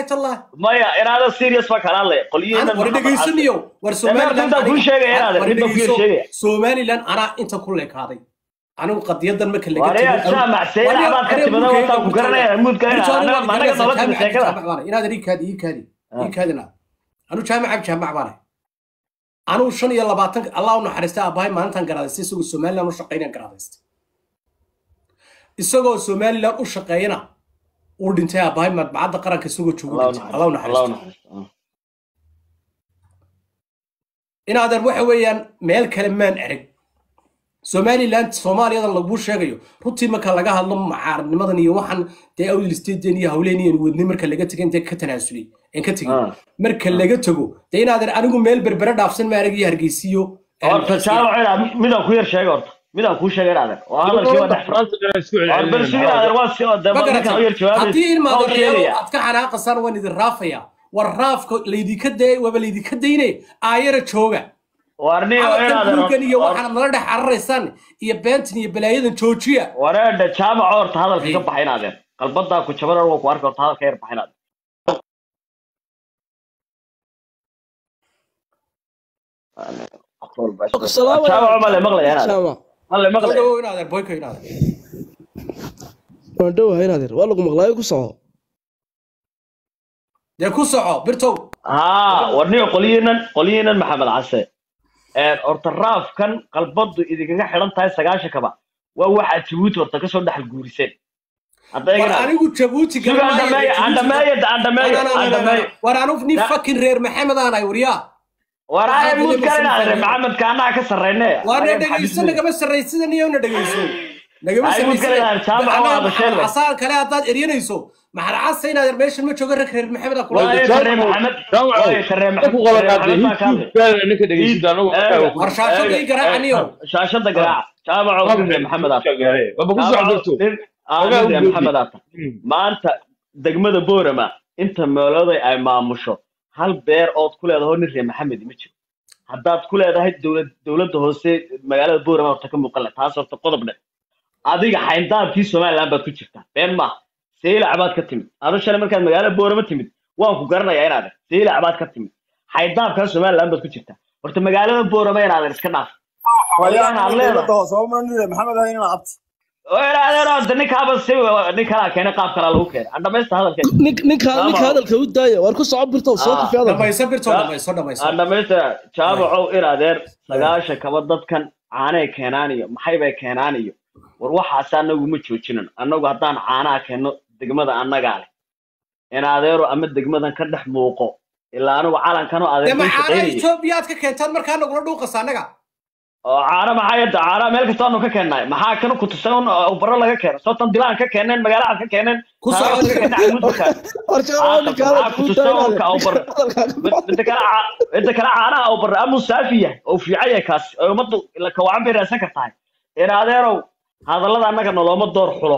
tallah maya inaada serious baa kala hadlaya qolyihiina war dhegaysanayo war somaliland intaan kuu sheegaya inaad war intaan kuu dhegayso sheegaya somaliland anaa inta ku leekaaday anigu qadiyadan marka laga wareer jaamac seyla abaad ka timada wataan ku garanaya muudka anaga anaga nolosha sheekada inaad ii kaadi ii kaadi ii kaadina anu jaamac jaamac baan anu shan iyo labaatan allah u naxariistay aabbahay maalintan garaadaystay isagoo somaliland u shaqeynaya garaadaystay isagoo somaliland u shaqeeyana uu dhintay aabbahay madbacadda qaranka isagoo joogo dhintay allah u naxariisto inaadan waxa weeyaan meel kale maan arag somaliland soomaaliyadan laguu sheegayo runtii marka laga hadlo macaaradnimadan iyo waxaan dee awlisteeden iyo hawleen iyo wadnay marka laga tegay intee ka tanaasulay een ka tegay marka laga tago dee inaadan anigu meel berbere dhaafsan ma arag iyo hargeysiyo horta jaamac inaad midaan ku yar sheega horta midaan kuu sheega inaadan waa hadalkii waa dhex furan bal si inaadan waa si de markaan u yar jawaabaysa haddii ilmaadareero aad ka xanaaqasaan waan idin raafaya war raafka laydinka day waaba laydinka dayne aayara jooga warniyo inaadan dhulkan iyo waxaad nala dhex cararaysaan iyo beentan iyo balaayadan joojiya wareedha jaamac horta hadalka ka baxa inaadeen qalbadaa ku jaban waa ku arka horta hadalka yar baxa inaadeen jaamac male maqlaya inaadeen male maqlaya Soo inaadan boyka inaadan waan dhowahay inaadeer waa lagu maqlaayo ku soco dee ku soco birtow haa warniyo qolyihiinan qolyihiinan maxamed case horta raafkan qalbadu idinkaga xidhan tahay sagaashankaba waa waxaad jabuuti horta kasoo dhexal guuriseen war anigu jabuuti war anigu nin fakin reer maxamed aan ahay waryaa war ay muud kalinaadre maxamedka annaga ka sarreyne waa na dhegayso nagama sarraysida niyo na dhegayso nagama sarraysasaan kale haddaad eryanayso maxad casa inaad meeshan ma jooga rag reer maxamed aa war shaashada ii garaacaniyo shaashada garaaca jaamaco reer maxamed maxamed aata maanta degmada boorama inta meelooday ay maamusho hal beer ood ku leedaho nin reer maxamed ma jiro haddaad ku leedahay dowlad dowladda hoose magaalada boorama horta ka muuqan leh taas horta qodob dhe adiga xayndaabkii somaliland baad ku jirtaa been maaha seylac baad ka timid adu shalay markaad magaalada boorama timid waan ku garanayaa inaad seylac baad ka timid xayndaabkaa somaliland baad ku jirtaa horta magaalada boorama inaadan iska dhaaf ninkaaba si nin kalaa keenay qaab kalaa lagu keenay aan dhamaysta hadalkeeda ninka ninka hadalka u daaya waar ku soco birtow soo kafi hadalka dhamayso birtow dhamayso dhamayso aan dhamaysta jaabacow inadeer sagaasha kaba dadkan caanay keenaan iyo maxay bay keenaan iyo war waxaas anagu ma joojinan annagu haddaan caanaha keenno degmada annagaa leh in adeero ama degmadan ka dhex muuqo ilaa anigu calankanoo dee adeer macaana etoobiya aad ka keentaan markaa nagula dhuuqasa annaga oo caana maxaa yadda caana meel kasta aanu ka keennay maxaa kana ku tusay un baro laga keeno sotan dilaan ka keeneen magaalaha ka keeneen Ku soo taariikhda ka keenay camuud ka war jaa ninka hadalka u daaya midda kale ca- midda kale caanaha oo barre amuu saafi yahay oo fiican yahay kaasi oo ummaddu la kawacan bay raadsan kartahay in adeerow hadallada annaga nolooma door xulo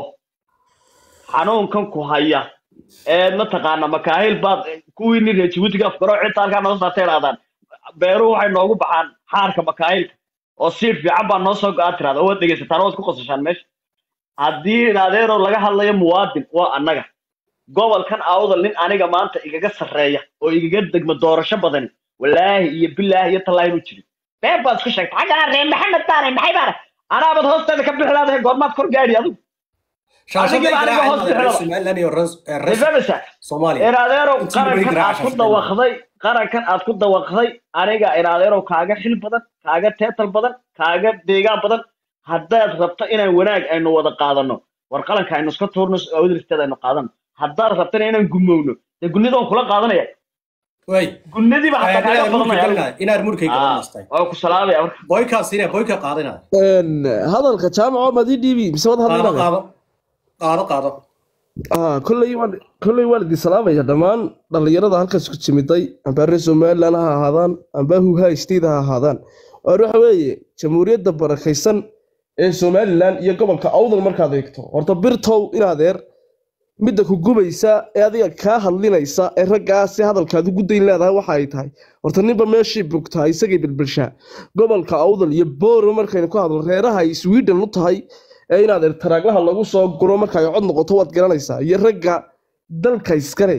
xanuunkan ku haya ee mataqaana makaahil baad kuwii nin reer jabuutiga afgaro cidta halkaa noo saarta idhahdaan beeruhu waxay noogu baxaan xaarka makaahilka oo siir fiican baa noo soo go-aa tirahda oo waad dhegaysataan oo waad ku qosashaan meesha haddii in adeerow laga hadlayo muwaadin waa annaga gobolkan awdal nin aniga maanta igaga sarreeya oo igaga degma doorasho badani walaahi iyo bilaahi iyo tallaahi inuu jirin been baad isku sheegtay xaggana reer maxamed baanay maxay baana anaabaad hoosteeda ka bixi laadahay goormaad kor gaadhi adigu shaashada Adiga aniga hoos reer bixilaba. somaliland iyo reer reer rifamisa soomaaliya in adeerow Intii bay qarankan aad ku garaacaysaa dawaqday qarankan aad ku dawaqday aniga in adeerow kaaga xil badan kaaga teetal badan kaaga deegaan badan haddaad rabto inaan wanaag aynu wada qaadano war qalanka aynu iska tuurno awdristeeda aynu qaadano haddaad rabtana inaan gumowno dee gunnidaan kula qaadanaya way gunnadiiba hataa kaaga inaad murkay badanaya galinaya inaad murkay galinastay waa ku salaamaya marka boykaas inaa boyka qaadinaya hadalka jaamaco maad ii dhiibi mise wad qaado hadlinaya qaado qaado qaado ah kolley waan kolley waan idin salaamaya dhammaan dhallinyarada halkaas ku timiday amba reer somaliland ha ahaadaan amba huha state ha ahaadaan waar waxa weeye jamhuuriyadda barakaysan ee somaliland iyo gobolka awdal markaad eegto horta birtow in adeer midda ku gubaysa ee adiga kaa hadlinaysa ee raggaasi hadalkaad ugu dayn leedahay waxa ay tahay horta ninba meeshii bogtaa isagay bilbilshaa gobolka awdal iyo booro markaynu ku hadlo reeraha ay sweden u tahay ee inaad taraaglaha lagu soo guro marka ay cod noqoto waad garanaysaa iyo ragga dalka iskale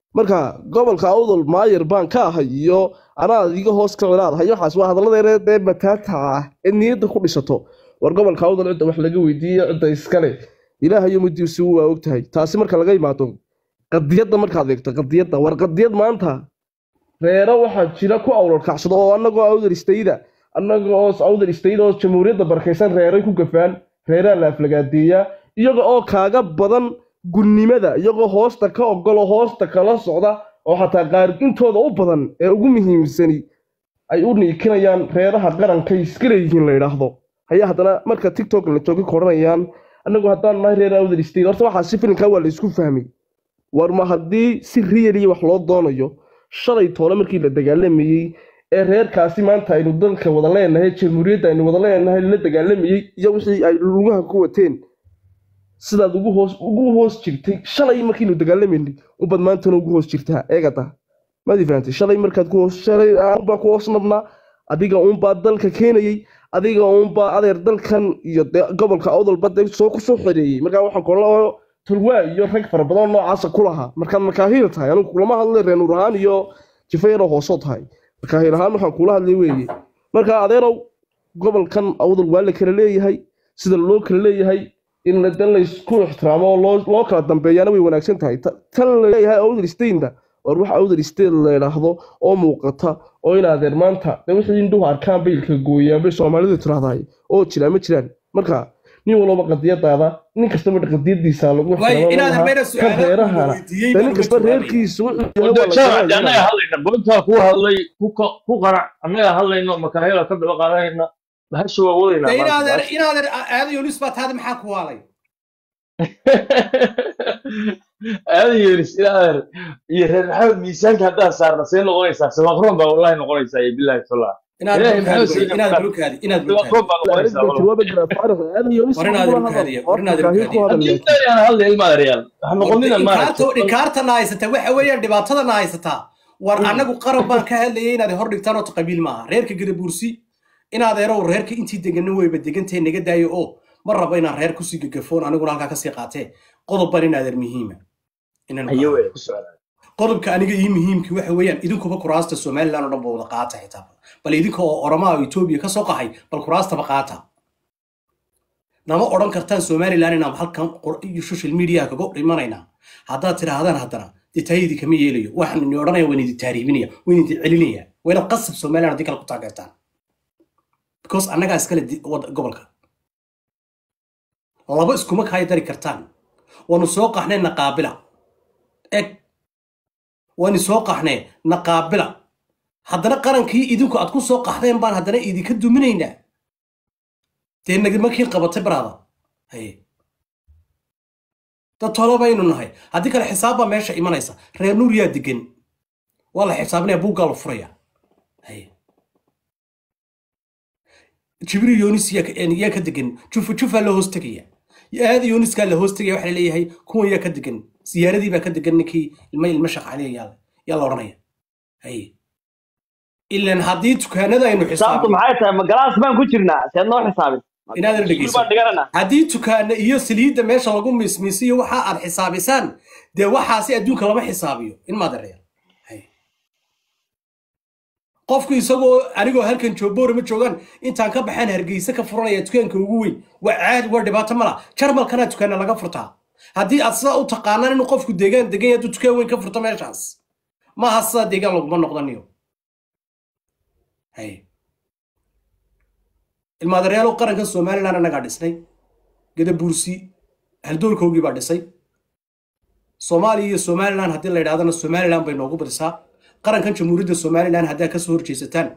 marka gobolka awdal maayar baan ka ahay iyo anaad iga hoos ka leedahay waxaas waa hadaladeena dee mataata ah ee niyadda ku dhisato war gobolka awdal cidda wax laga weydiiye cidda iskale ilaahayo mudiisi waa ogtahay taasi marka laga imaado qadiyadda markaad eegto qadiyadda war qadiyad maanta reero waxaa jira ku awlalkacsado oo annagoo awdal istayda annagoo awdal istayda oo jamhuuriyadda barakaysan reeray ku gafaan reeraa la aflagaadeeyaa iyaga oo kaaga badan gunnimada iyagoo hoosta ka ogolo hoosta kala socda oo xataa qaar intooda u badan ee ugu muhiimsani ay u niikinayaan reeraha qarankay iska leeyihiin la yidhaahdo ayaa haddana marka tiktok la jooga koranayaan annagu haddaan nahay reer awdal state horta waxaa si filinkaa waa la isku fahmay war ma haddii si riyaliya wax loo doonayo shalay toole markii la dagaalamayey ee reerkaasi maanta aynu dalka wada leenahay jamhuuriyadda aynu wada leenahay la dagaalamayey iyo wixii ay lugaha ku wateen sidaad ugu hoos ugu hoos jirtay shalay markiinu dagaalamayni ubad maantana ugu hoos jirtaa eegata maadi fahamtay shalay markaad ku hoos shalay aanbaa ku hoos nabnaa adiga uunbaa dalka keenayey adiga uunbaa adeer dalkan iyo dee gobolka awdalba dee soo kusoo xereeyey markaa waxaan kolao tulwaa iyo rag fara badan noocaasa ku lahaa markaad makaahiil tahay anigu kulama hadlay reenuur ahaan iyo jifayaroo hoosoo tahay makaahiil ahaan waxaan kula hadlay weeye marka adeerow gobolkan awdal waa la kala leeyahay sida loo kala leeyahay in la dan laysku ixtiraamo oo loo loo kala dambeeyaana way wanaagsan tahay Ta- tan la leeyahay awdal stainda war wax awdal state la yidhaahdo oo muuqata oo in adeer maanta dee wixii indhuhu arkaan baylka gooyaan bay soomaalidu tiraahdahay oo jiraan ma jiraan marka nin walba qadiyadaada nin kastaba qadiyadiisa lagu waayo ixtiraamo inaadan lahaa. meena kan su'aalo reerahana weydiiyey dee baan nin uga kasta jawaabaya. reerkiisu wuxuu yahay wada waa la jaamac garanaya. annaga hadlayna boontaa ku hadlay ku ka- ku qanac annaga hadlayno makaahila ka daba qaadanayna bahasha waa wadaynaa Dee maanta, inaadan bahasha. inaadan aada yunis baa taada maxaa ku waalay aada yeelis ilaa iyo reer maxamed miisaanka haddaan saarna see noqonaysaa sabaqroon baa wallahi noqonaysaa iyo bilaahi tallah inaad Ilaahay bulukaadi maxaa wey, inaad siiyey? bulukaadi inaad bulukaadi sabaqroon baa noqonaysaa Arrinta wallahi. jawaaba jira faarax aada iyo nis War inaad kula ilkaadiya, hadal war inaad Horta kaahi ku ilkaadiya. hadal haddii laakiin. intaan hadlay ilma adeeryaal waxa noqonina inkaarta maaragtay inkaartana haysata waxa weeyaan dhibaatadana haysataa war anagu qaran baan ka hadlayay inaad hor dhigtaan oo qabiil maaha reerka gadabuursi inaad erow reerka intii deganin weyba degantee naga daayo oo ma rabo inaan reer kusii gagafoon aniguna halkaa kasii qaatee qodob baan inaadeer muhiima inaan ayo wey ku socdaa qodobka aniga ii muhiimki waxa weeyaan idinkuba kuraasta somaliland oo dhan ba wada qaata xitaa bal idinka oo oromaa oo etoobiya kasoo qaxay bal kuraastaba qaata nama odhan kartaan somaliland inaan halkan qor- iyo social media kaga dhimanaynaa haddaad tidhaahdaan haddana dee taayadii kama yeelayo waxaan idin odhanaya waan idin taariibinaya waan idin celinaya waa inaad qasab somaliland haddii kale ku taageertaan because annagaa iskale di- wad- gobolka laba iskuma kaaya dari kartaan waanu soo qaxnay naqaabila eg waanu soo qaxnay naqaabila haddana qarankii idinku aad ku soo qaxdeen baan haddana idinka duminaynaa dee nagamakiin qabatay baraada haye dad tolo baynu nahay haddii kale xisaab baa meesha imanaysa reer nuur yaa degan waa la xisaabinaya buuggaa la furaya haye jibriil yoonis yaa ka- een, yaa ka degan jufa jufaa la hoos tegaya aada yooniskaa la hoos tegaya waxaa leeyahay kuwan yaa ka degan siyaaradii baa ka degan ninkii ilma ilma shaqaaliya yaa yaa la odhanaya haye ilan haddii dukaanada aynu xisaabtu xisaabin maxay tahay ma galaas baan ku jirnaa seed noo xisaabin Inaadan Iskuul dhegeysan. baan dhigananaa haddii dukaana iyo saliidda meesha lagu miismiisiyo waxa aad xisaabisaan dee waxaasi adduunka lama xisaabiyo in maadereer qofku isagoo anigoo halkan jooboora ma joogaan intaan ka baxaan hargeysa ka furanaya dukaanka ugu weyn waa caadi waa dhibaato mala jarmalkana dukaana laga furtaa haddii aad sidaa u taqaanaan inuu qofku deegaan degan yahay hadduu dukaan weyn ka furto meeshaas maaha sidaa deegaan laguma noqdaniyo hay ilmaadareyaalo qaranka somaliland annagaa dhisnay gadabuursi haldoolkoogii baa dhisay soomaaliya iyo somaliland haddii la yidhahdana somaliland bay noogu badisaa qarankan jamhuuriyadda somaliland haddaa kasoo horjeesataan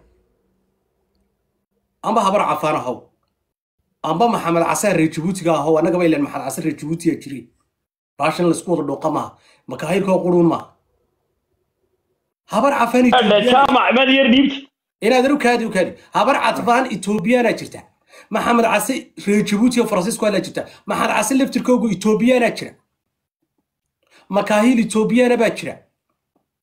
amba habar cafaan ahow amba maxamed casaan reer jabuutiga ahow annagaba ilan maxamed casaan reer jabuutiga jiray baashan laysku wada dhooqa maaha makaahirkoo quruun maaha habar cafaan Adhe, Ethiopian- jaamac maad yar dhiibti inaadan u kaadi u kaadi habar catfaan etoobiyaanaa jirta maxamed case reer jabuuti oo faransiisku halaa jirta maxamed case laftirkoogu etoobiyaanaa jira makaahiil etoobiyaana baa jira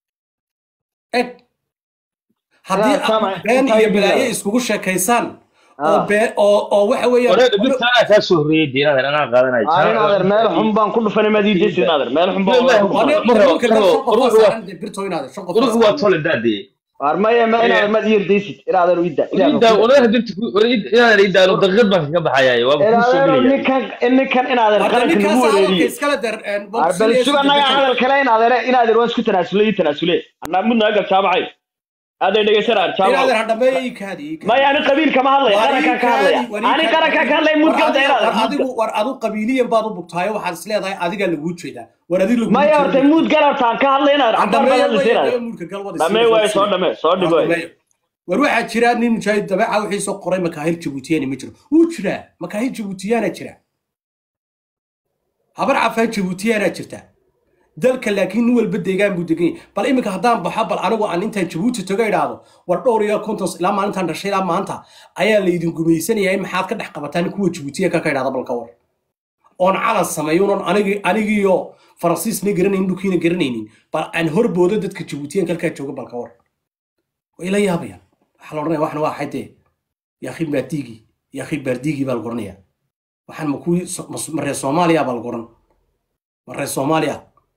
eg haddii Yaa, Jaamac, aad been intaa iyo idiin balaayo yaala. iskugu sheekaysaan oo Ah. bee oo oo waxa weeyaan wareega birtaana kaa soo horreeyay diinadan anaa qaadanayo aa inaadeer meel xun baan ku dhufanay maad ii deysid inaadeer meel xun baan Wallahi, ku dhufanay. ma rabo, Dhulka ma rabo. shan qof baa Ruuxu waa- saaran, dee birtoo inaad shan qof baa ruuxu waa saaran. tole daadee waar maya ma inaadeer maad ii yardaysid inaadeer ii da ida walahi birta inaadan idaalo daqiiqad baan kaga baxayaaye waa kuu soo inaadeer gelaya ninkan ninkan inaadeer Hadda qaranka ninkaas lagu hadalka wareeriye iskala dar, een, waar bal boqsilees suga naga dedekan. hadal kale inaadeer inaadeer waa isku tanaasulay ii tanaasule anaa mudna agal jaamacay aaday dhegeysanaa Inaadeer jaamac ha dhameeyo ii kaadi, ii kaadi. maya ani qabiil kama hadlaya War ii qarankaan ka kaadi, hadlaya war ii ani kaadi. qarankaan ka hadlaya War mudgalda adiga- war inaadeer adigu war adigu qabiiliyan baad u bugtaayo waxaad is leedahay adigaa laguu jeedaa war adiga laguu maya jeedaa. horta muudgal hortaan ka hadlay inaadeer Ha cabaar dhameeyo baad hadlaysa weeye, inaadeer dhameeyo muudka gal, wada dhamee sii- waaye soo dhamee soo dhig waaye dhameeyo. war waxaa jira nin mujaahid dabeeca wixii soo qoray makaahil jabuutiyani ma jiro wuu jiraa makaahil jabuutiyaana jira habar cafaan jabuutiyaana jirta dalka laakiin nin walba deegaan buu degan yahay bal iminka haddaan baxo bal anigu aan intaan jabuuti toga idhaahdo war dhowr iyo konton ilaa maalintaan dhashay ilaa maanta ayaa laydin gumaysanayaa in maxaad ka dhex qabataan kuwa jabuutiya ka ka idhaahda bal ka war oon calan sameeyo unan anigi anigiyo faransiisna garanaynin dhulkiina garanaynin bal aan horboodo dadka jabuutiyanka halkaa jooga bal ka war way la yaabayaan waxaa la odhanaya waxna waa xaydee yaakhi baardiigii yaakhi baardiigii baa lagu odhanaya waxaan ma kuwii So- mas- ma reer soomaaliya baa lagu odhan ma reer soomaaliya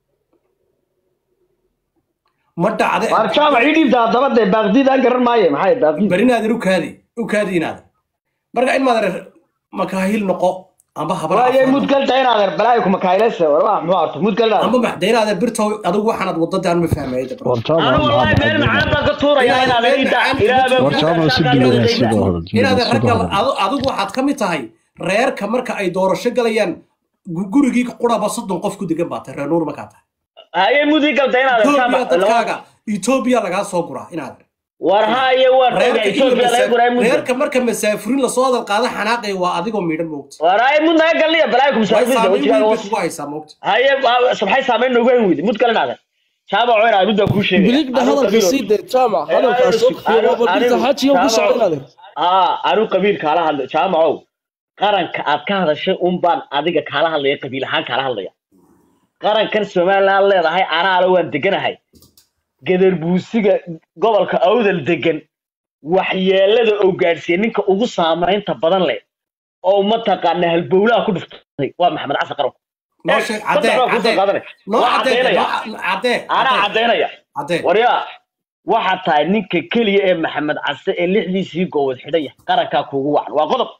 ma dhacde waar jaamac ii dhiibta haddaba dee baaqdiidaan garan maaye maxay baaqdiid barinaadan u kaadi u kaadi inaada marka in maad makaahil noqo amba habar waaye cafaan noqo. mudgalda inaadeer balaayo kuma kayleysa war waa muxuu horta mudgalda amba maxdaynaada birtow adigu waxaanaad wadada aan ma fahmaya dabra warjaama anu wallaahi meel macaan baan ka tuuraya inaadeer ii da ilaaba warjaama si dhiiran sidoo hore inaad sidoo ragga hore adu- adigu waxaad ka mid tahay reerka marka ay doorasho galayaan gu- gurigii quraba soddon qof ku degan baa tahay reer nuur markaa tahay haye mudgalda inaadeer etoobiya jaamac dadkaaga etoobiya lagaa soo guraa inaad war haye war reerka in la etoobiya laga masa- guray mudgal reerka marka masaafurin lasoo hadal qaada xanaaqaya waa adigoo miidhan moogta war haye mud naga galniya balaayo kuma way saafisa saameyn wajigaaga weyn bay hoos kugu haysaa moogta haye waa- maxay saameyn noogu hayn weydi mudgal inaadeer jaamac oo inaadeer muddaa kuu sheegaya biligda Anu hadalka qabiil- sii dee jaamac hadalkaa soo Anu- kufiyo birta anigu- xajiyo ku socda Jaamac- inaad aa anu qabiil kaala hadlay jaamacow qaranka aad ka hadashay un baan adiga kaala hadlaya qabiil ahaan kaala hadlaya qarankan somaliland leedahay anaale waan deganahay gadarbuusiga gobolka awdal degan waxyeelada oo gaadhsiiya ninka ugu saamaynta badan leh oo mataqaana halbowlaha ku dhuftay waa maxamed xasan qaranku noo sheeg cadee cadee noo waa cadee caddaynaya noo- cadee anaa caddaynaya cadee waryaa waxaad tahay ninka keliya ee maxamed case ee lixdiisii goobod xidhan yahay qarankaa kuugu wacan waa qodob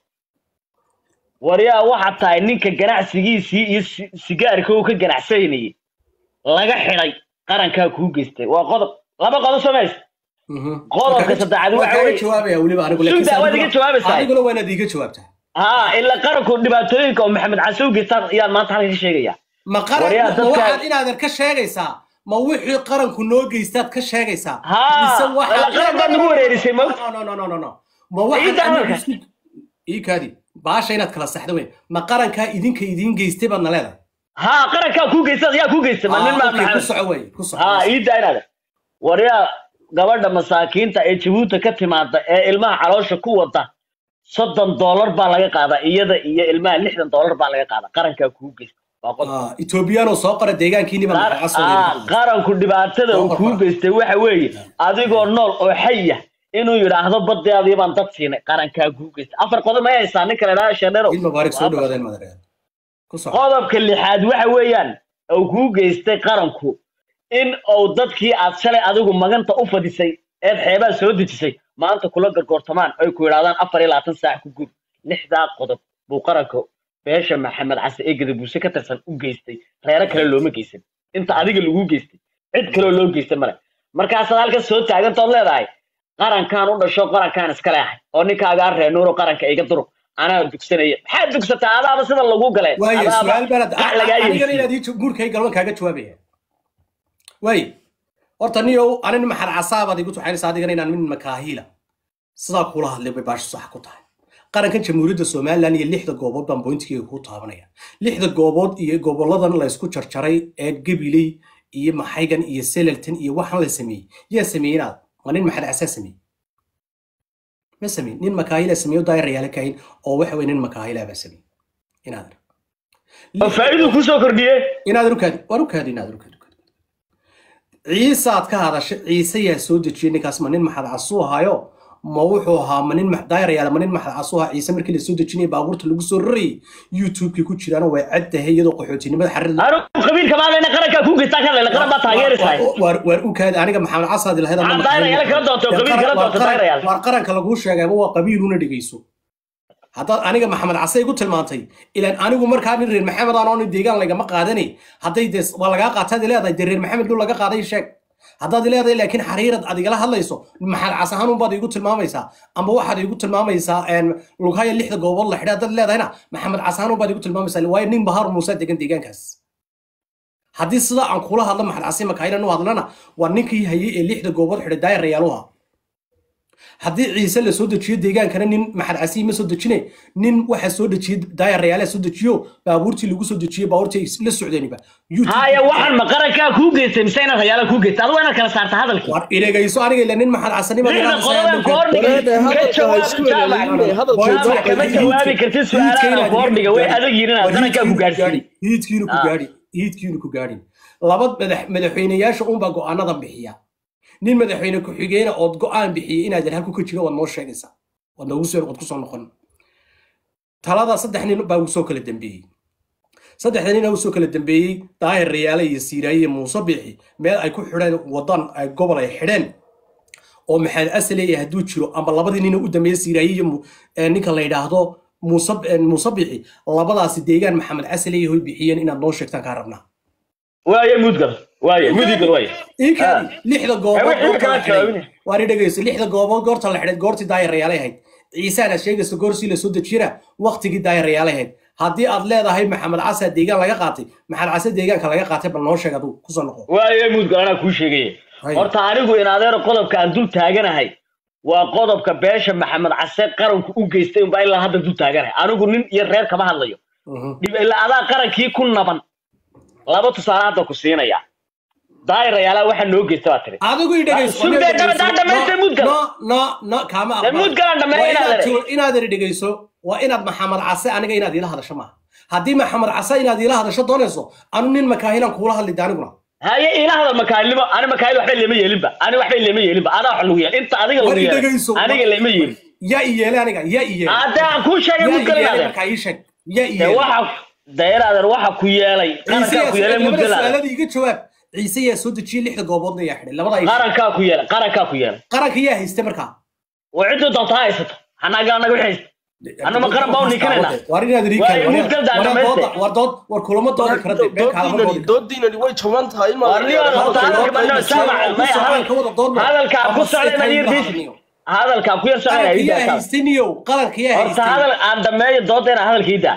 waryaa waxaad tahay ninka ganacsigiisii iyo si- sigaarka uu ka ganacsanayay laga xidhay qarankaa kuu geystay waa qodob laba qodob samays Mhm. Qodobka saddexaad Waa waxa kaaga weeye- jawaabaya weliba anigu Sugda, laakiin waad iga jawaabaysaa. adiguna waa inaad iiga jawaabtaa haa ila qaranku dhibaatooyinka oo maxamed case u geystaan ayaan maanta halkan ka sheegaya ma qaran Waryaa, ma dadka- waxaad inaadan ka sheegaysaa ma wixii qaranku noo geystaad ka sheegaysaa Haa, mise waxaad- wala qaran baad nagu wareerisay, ma- No, no, no, no, no, no. ma waxaad Ciidda anigu hadalka. isku- ii kaadi baasha inaad kala saxdo wey ma qarankaa idinka idiin geystay baad na leedahay haa qarankaa kuu geystay yaa kuu geystay ma nin maa Ah, okay, ku maxamed soco wey ku soco haa ii daaynaada waryaa gabadha masaakiinta ee jabuuti ka timaada ee ilmaha caloosha ku wada soddon doolar baa laga qaadaa iyada iyo ilmaha lixdan doolar baa laga qaadaa qarankaa kuu geysta waa qodob Ah, ethoobiyaanoo soo qora deegaankiiniba Qar- maxaa soo ah, leedahay? qaranku dhibaatada uu kuu geystay waxa weeye adigoo nool oo xaya inuu yidhaahdo badeadii baan dad siinay qarankaa kuu geystay afar qodob may haysaa nin kale dhaa sheedheero Ciid mubaarak soo dhawaadeen madareer ku soco qodobka lixaad waxa weeyaan uu kuu geystay qaranku in uu dadkii aad shalay adigu maganta u fadhisay eed xeebaa soo dejisay maanta kula gargoortamaan ay ku yidhahdaan afar iyo labaatan saac ku gur lixdaa qodob buu qaranka beesha maxamed case ee gadabuuse ka tirsan u geystay reero kale looma geysan inta adiga lagu geystay cid kaleo loo geystay male markaasaad halkan soo taagantood leedahay qarankaan u dhasho qarankaan iska leehay oo ninkaagaa reenuuro qaranka iga durug anaa dugsanaya maxaad dugsataa adaaba sida lagu galee waaye Adaaba su-aal baanad gac lagaa anigana yeesiiyey. inaad ii guurkay galban kaaga jawaabaya waaye horta niyow anin maxad casaabaad igu tuxaynaysa adigana inaan min makaahiila sidaa kula hadlay bay baasha sax ku tahay qarankan jamhuuriyadda somalilan iyo lixda goobood baan bointigeega ku taabanaya lixda goobood iyo goboladan laysku jarjaray ee gabiley iyo maxaygan iyo selelton iyo waxaan la sameeyey yaa sameeyey inaad ma nin maxad casaa sameeyey ma sameyn nin makaahila sameeyo daayarayaala kahin oo waxa weye nin makaahila baa sameeyey inaadan oo faa'iidu kusoo kordhiyey inaadan ukaadi waan ukaadi inaadan ukaadi ukaadi ciise aad ka hadashay ciise yaa soo dejiyey ninkaas ma nin maxad casuu ahayo ma wuxuu ahaa ma nin max- daayar yaala ma nin maxad casuha ciise markii lasoo dejinayay baabuurta lagu soo rarayay youtube-kii ku jiraana way cad tahay iyadoo qaxootinimada xarir anigu qabiilka maadayna qarankaa ku geystaan ka leela qaran baa taageeraysaa waar waar u kaadi aniga maxamed casaadi lahayd Ah, daayar yaala kala doonto, qabiil kala doonto, daayar yaala. waar qaranka laguu sheegayba waa qabiil una dhegeyso haddaad aniga maxamed case igu tilmaantay ilaan anigu markaa nin reer maxamed aan oo nin deegaan lagama qaadani hadday dee waa lagaa qaataad leedahay dee reer maxamed lu laga qaaday sheeg haddaad leedahay laakiin xariirad aad igala hadlayso maxamed cas ahaan unbaad igu tilmaamaysaa amba waxaad igu tilmaamaysaa een, lughaya lixda goobood la xidha haddaad leedahayna maxamed cas ahaan unbaad igu tilmaamaysaa waayo nin bahar muuse degan deegaankaas haddii sidaa aan kula hadlo maxamed casi makaylan u hadlana waa ninkii hayay ee lixda goobood xidhay daayar rayaaluha haddii ciise la soo dejiyo deegaankana nin maxad casiyi ma soo dejine nin waxa soo dejiyey daayar rayaala soo dejiyo baabuurtii lagu soo dejiyey baabuurtii ay la socdeeniba YouTube- haya waxaan ma qarankaa kuu geystay mise inaad hayaala kuu geystay adigu inaad kala saarta hadalkii war idhegayso aniga ila nin maxad casanima lixda qodoban ka hordhigay Wareede, ka hadalka ha isku jawaab celcelinine, hadalka Waa- jaamac kama jawaabi kartid su-aalaha ka hordhiga way adag yihiin inaad qarankaa ku gaadhsiin hiidkiinu ku Ah. gaadhi hiidkiinu ku gaadhin laba madax madaxweyneyaasha unbaa go'aanada bixiya nin madaxweyne ku-xigeyna ood go'aan bixiyey inaad yar halku ka jiro waad noo sheegaysaa waad noogu soo waad kusoo noqon talada saddex nin baa usoo kala dambeeyey saddexda nin usoo kala dambeeyey daahir rayaale iyo siiraaye iyo muuse biixi meel ay ku xidheen wadan ay gobol ay xidheen oo maxamed asaleeya hadduu jiro amba labadii nin u dambeeyey siiraaye iyo mu- ee ninka la yidhaahdo muuse ee muuse biixi labadaasi deegaan maxamed asaleeya hoy bixiyeen inaad noo sheegtaan kaa rabnaa waaye mudgal waaye mudigal waaye iinkaadi lixda goobood wixii goorta kala la xidhay jawaabine. waan dhegeyso lixda goobood goorta la xidhay goortii daayar rayaalay ahayd ciisaana sheegaysa goorsii la soo dejiyana waqtigii daayar rayaalay ahayd haddii aad leedahay maxamed casa deegaan laga qaatay maxamed case deegaanka laga qaatay bal noo sheeg aduu kusoo noqo waaye mudgal anaa kuu sheegaya Hay. horta anigu in adeero qodobka aan dul taaganahay waa qodobka beesha maxamed case qaranku u geystay unbaa ilaa hadda dul taaganahay anigu nin iyo reer kama hadlayo Mhm. dhib ilaa adaa qarankii ku naban laba tusaale hadda ku siinaya daayir rayaalaha waxaa noo geysta baa tiri adigu i dhegeyso Sugdee, aniga daba- dhegeyso. dhammaystay mudgal. no no no kaama Dee aqbal. mudgalan dhammeeya Waa inaad inaad ere. tu- inaad eri dhegeyso waa inaad maxamed case aniga inaad iila hadasho maaha haddii maxamed case inaad iila hadasho doonayso anu nin makaahilan kuula hadli daaniguna haye ila hadal makaalimo ani makaayil waxba lama yeelinba ani waxba lama yeelinba adaa wax lagu yeel inta adiga lagu War i yeelay dhegeyso. aniga lama yeelin yaa i yeele aniga yaa i yeele hadda aan kuu sheegay yaa i mudgal yeele inaadeen markaa ii sheeg yaa i dee yeele waxa dayaraadeer waxa ku yeelay qarankaa ku yeelay mudgal su'aalada iga jawaab ciise yaa soo dejiyey lixda gooboodna yaa xidhay labada ay qarankaa ku yeelay qarankaa ku yeelay qaranka yaa haystay markaa oo ciddu doonta ha haysato hanaga anaga wixii haysta Anna ma qaran baa u nikanayna? war inaad rii Waa in mudgal daa dhammayste. war dood war kulama doodi kara dee been kaalama doodi kara doodiinani way jaban tahay in Waa niyo horta hadalka ma noo saamac maya Hadalka wada dood ma. hadalka ku Ama socday ma yir sitay bis niyo. hadalka ku yar socday qaranka ay yaa daa haystay niyow qaranka yaa horta haystay hadal aan dhameeyo doodeena hadalkiida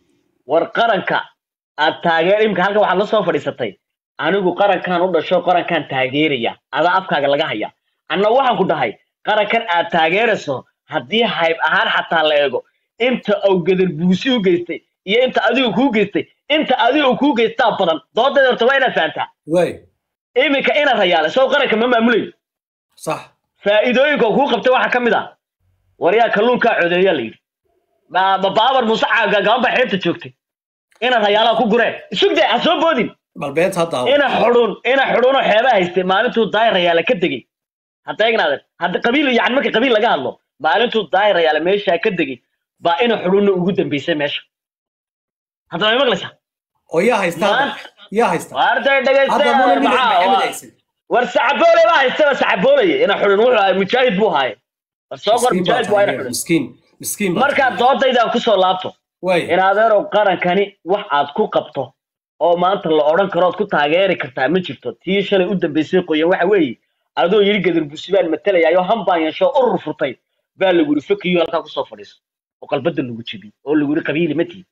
war qaranka aad taageer imka halka waxaad la soo fadhiisatay anigu qarankan u dhasho qarankan taageeraya adaa afkaaga laga haya anna waxaan ku dhahay qarankan aad taageerayso haddii hayb ahaan xataa la eego inta uu gadar buusi u geystay iyo inta adigu kuu geystay inta adigu kuu geystaa badan doodeeda horta waa inaad fahantaa waay iminka ina rayaale soo qaranka ma maamulayo sax faa'iidooyinka uu kuu qabtay waxaa ka mid ah waryaa kalluunkaa codeeyaa la yidhi Ba- ba- baabar muuse caaga gaban baa xeebta joogtay ina rayaalaha ku gureen sugde ha soo boodin bal beenta hadda ina xudhun ina xudhunoo xeebaha haystay maalintuu daayir rayaale ka degey hadda egnaaden hadda qabiil yani marka qabiil laga hadlo maalintuu daayir rayaale meeshaa ka degey baa ina xudhunna ugu dambeysay meesha hadda may maqlaysaa oo yaa haysta hadda? Maanta- yaa haysta waarday hadda muna dhegaysta nin maxamed haysan war sacaboole baa haystaba sacaboolaya ina xudhun wuxuu ahay mujaahid buu ahaaye war soo qor Miskiin baa mujaahid waa ina tahay, xudhun miskiin miskiin baa markaa tahay. doodaydaan kusoo laabto waay in adeerow qarankani wax aad ku qabto oo maanta la odhan karo ood ku taageeri kartaa ma jirto tii shalay u dambaysay qoyan waxa weeye adoo yidhi gadur buusi baan matelayaayoo hambaan yeesho urur furtay baa lagu yidhi fakiyo halkaa kusoo fadhiiso oo qalbada lagu jebiyey oo lagu yidhi qabiili ma tihi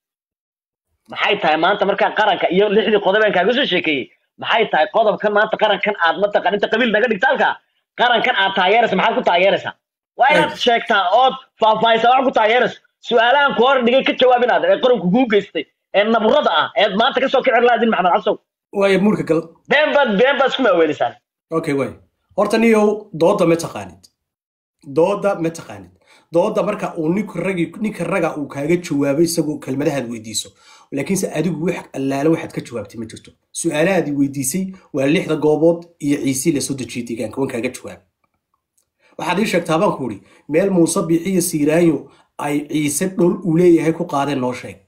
maxay tahay maanta markaa qaranka iyo lixdii qodobeen kaaga soo sheekeeyey maxay tahay qodobkan maanta qarankan aad mataqaan inta qabiil naga dhigta halkaa qarankan aad taageeraysa maxaad ku taageeraysaa waa inaad sheegtaa ood faahfaahisa wax ku taageerayso su-aalahan ku hor dhigay ka jawaab inaad ee qaranku kuu geystay ee naburada ah eed maanta kasoo kici laadin maxamed cabsow waay muurka gal been baad been baad isku maaweelisaan okay waay horta niyow dooda ma taqaanid dooda ma taqaanid dooda marka uu ninka ragi ninka raga uu kaaga jawaabay isagoo kelmadahaad weydiiso laakiinse adigu wax allaale waxaad ka jawaabtay ma jirto su-aalahaadii weydiisay waa lixda goobood iyo ciisii lasoo dejiyey deegaanka waan kaaga jawaab waxaad ii sheegtaa baan ku idhi meel muuse bixi iyo siiraayo ay ciise dhul uu leeyahay ku qaadeen noo sheeg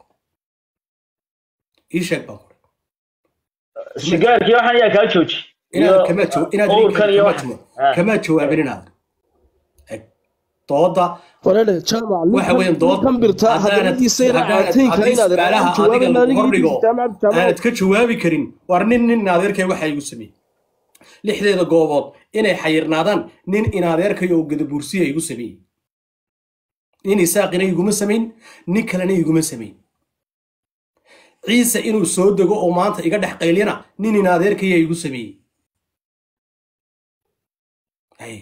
ii sheeg baan ku idhi sigaarkii waxaan ayaa kaa jooji inaad kama jaw inaad owrkan iyo kama wax jaw kama jawaabin inaad eg dooda wareere jaamac waxa weeyaan dood kan birtaa haddaanad- hadaladiisa ina haddaanad- caataynka haddii inaad su'aalaha jawaaban adiga aniga hordhigo jaamac jaamac aanad ka jawaabi karin war nin nin adeerkay waxa igu sameeyey lixdeeda goobood inay xayirnaadaan nin inadeerkay oo gadabuursiya igu sameeyey nin isaaqina iguma samayn nin kalena iguma samayn ciise inuu soo dego oo maanta iga dhex qaylyana nin inadeerkaya igu sameeyey Haye.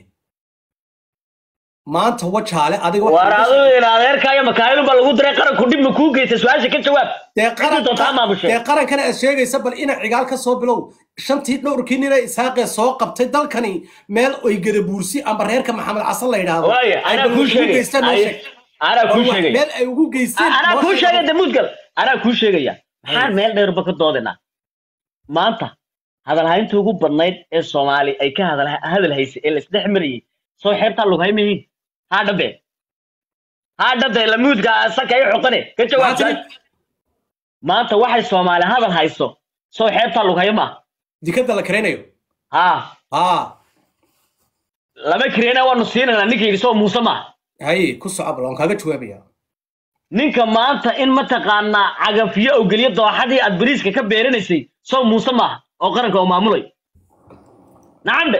maanta wajaale adiga waxa waar iga adigu in adeerkaayo makaayilun baa lagu diray qaranku dhib ma kuu geysta su-aasha ka jawaab dee Cidii doontaa maamushe. dee qarankana aad sheegaysa bal ina cigaal ka soo bilow shantii dhowrkii nina isaaqee soo qabtay dalkani meel oy gadabuursi amba reerka maxamed casan la yidhaahdo waaye ay anaa bal kuu ugu sheegay geystaan noo Aye, sheeg. anaa kuu War wax sheegay meel ay ugu geysteen anaa noo kuu sheeg. sheegay damuudgal anaa kuu sheegaya maxaan meel dheerba ka doodinaa maanta hadalhaynta ugu badnayd ee soomaali ay ka hadal hadal haysay ee laisdhex marayay soo xeebtaa lughay mihiin haa dhabe haa dhabe lamuudka saka i xoqane ka jawaab Maxaa su-aasha. maanta waxay soomaali hadal hayso soo xeebtaa lughayo maaha dikada la karaynayo haa haa lama kirena waanu siinanaa ninka yidhi soo muuse maaha haye ku soco bal waan kaaga jawaabaya ninka maanta in mataqaanaa cagafyo oo geliyo dooxadii aad bariiska ka beeranaysay soo muuse maaha oo qaranka oo maamulay nacambe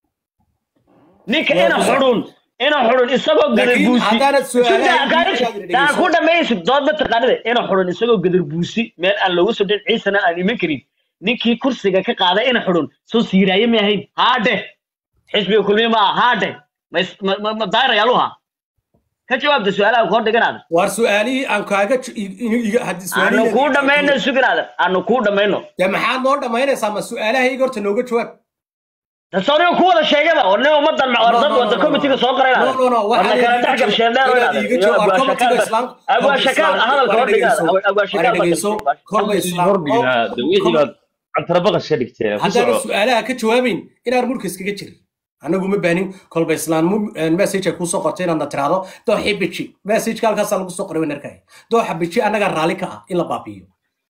ninka Waa ina ku- xudhun ina xudhun isagoo Laakiin gadarbuusi haddaanad su'aalaha Sudaa, gaari- dhegeysan. daa ku dhamaysid dood mataqaanida ina xudhun isagoo gadarbuusi meel aan loogu soo dhin ciisana aan iman karin ninkii kursiga ka qaaday ina xudhun soo siiraaye ma ahayn haadhe xisbiga kulmiye ma aha haadhe ma is- ma- ma- ma daayirayaaluha ka jawaabta su-aalaha ku hor dhiganaada waar su-aalihii aan kaaga ju- i- i- iga- haddii aanu su'aalihii- kuu dhammayno suginaada aanu kuu dhammayno dee maxaad noo dhammaynaysaa ma su-aalahayga horta nooga jawaab dastooniga ku wada sheegaba war nin ummadan war dad wada committeega soo qoray No, no, no, war la kala dhex gal sheendheer oo inaad iiga jawaab committeega islaam abwaa shakaal hadalka hor dhigaada abwaa shakaal dhegeyso kolba islaam wixii baad cabdirabaqas ka dhigteen ku haddaan soco su-aalaha ka jawaabayn inaan murka iskaga jirin anagu ma baanin kolba islaan message ay kusoo qortay inaadna tiraahdo dooxi biji messageka halkaasaa lagu soo qoray wanarkaya dooxa biji annagaa raalli ka ah in la baabi'iyo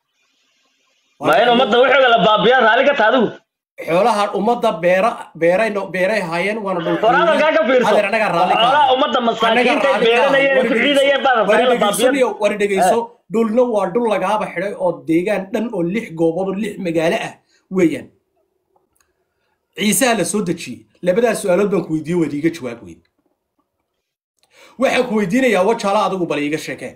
ma in ummadda wixooga la baabiyaa raalli ka taha adigu xoolaha ummadda beera beeray no- beeray haayeen waana war hadalkaa ka fiirso adeer annagaa raalli ka ah. xoolaha ummadda masaakiinta ay beeranayeen ay ku ciidayeen baa rabtaa in la baabiyo war dhegeyso dhulna waa dhul lagaaba xidhay oo deegaan dhan oo lix goobood oo lix magaalo ah weeyaan ciisaha la soo dejiyey labadaas su-aalood baan ku weydiiyey waad iiga jawaab weyd waxaan ku weydiinayaa wajaala adigu bal iiga sheekee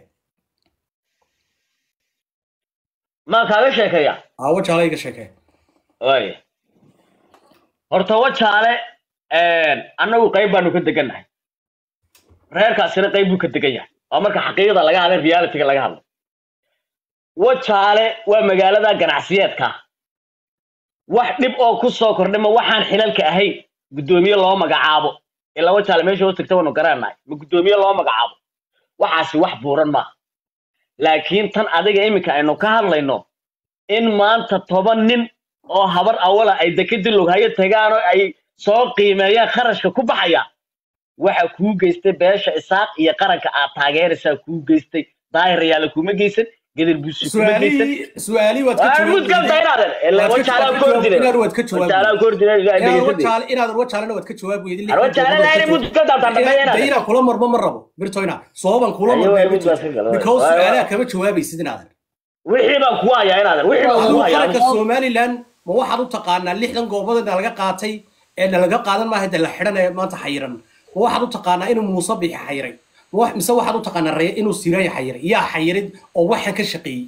maa kaaga sheekeeya aa wajaala iiga sheekee waaya horta wajaale annagu qayb baanu ka degannahay reerkaasina qayb buu ka degan yahay waa marka xaqiiqda laga hadlay realityga laga hadlay wajaale waa magaalada ganacsiyeedka wax dhib oo ku soo kordhay ma waxaan xilalka ahayn guddoomiye loo magacaabo ilaa wajaale meesha hoos tagta waanu garannahay ma guddoomiye loo magacaabo waxaasi wax buuran maaha laakiin tan adiga iminka aynu ka hadlayno in maanta toban nin oo habar awala ay dekadii lughayo tagaan oo ay soo qiimeeyaan kharashka ku baxaya waxa kuu geystay beesha isaaq iyo qaranka aad taageeraysaa kuu geystay daahirayaala kuma geysan gadir buusi kuma geysan su-aalihii su-aalihii waad ka waa mud galta inaadan ilaa Waad ka- wajaalaa waad ku ka hordire jawaab- waad ka jawaab- wajaalaa ku hordire ilaa inaadan dhegeysade wajaale inaadan wajaalena waad ka jawaab weydin wajaale laayna mud ka daabtaa dhameeya inaadan inaan kula marmo ma rabo birtoyna sooban kula Ayo, marmo waa mid baa iska gala. because Waa- waa- su-aalaha kama jawaabaysid inaadan wixii baan kugu hayaa inaadan wixii baan kugu adigu hayaa qaranka somaliland ma waxaad u taqaanaa lixdan goobood ee laga qaatay ee nalaga qaadan maaha de la xidhan ee maanta xayiran ma waxaad u taqaanaa inuu muuse bixi xayiray Ma wax- mise waxaad u taqaanaa reye inuu siraayo xayiray yaa xayirid oo waxan ka shaqeeyey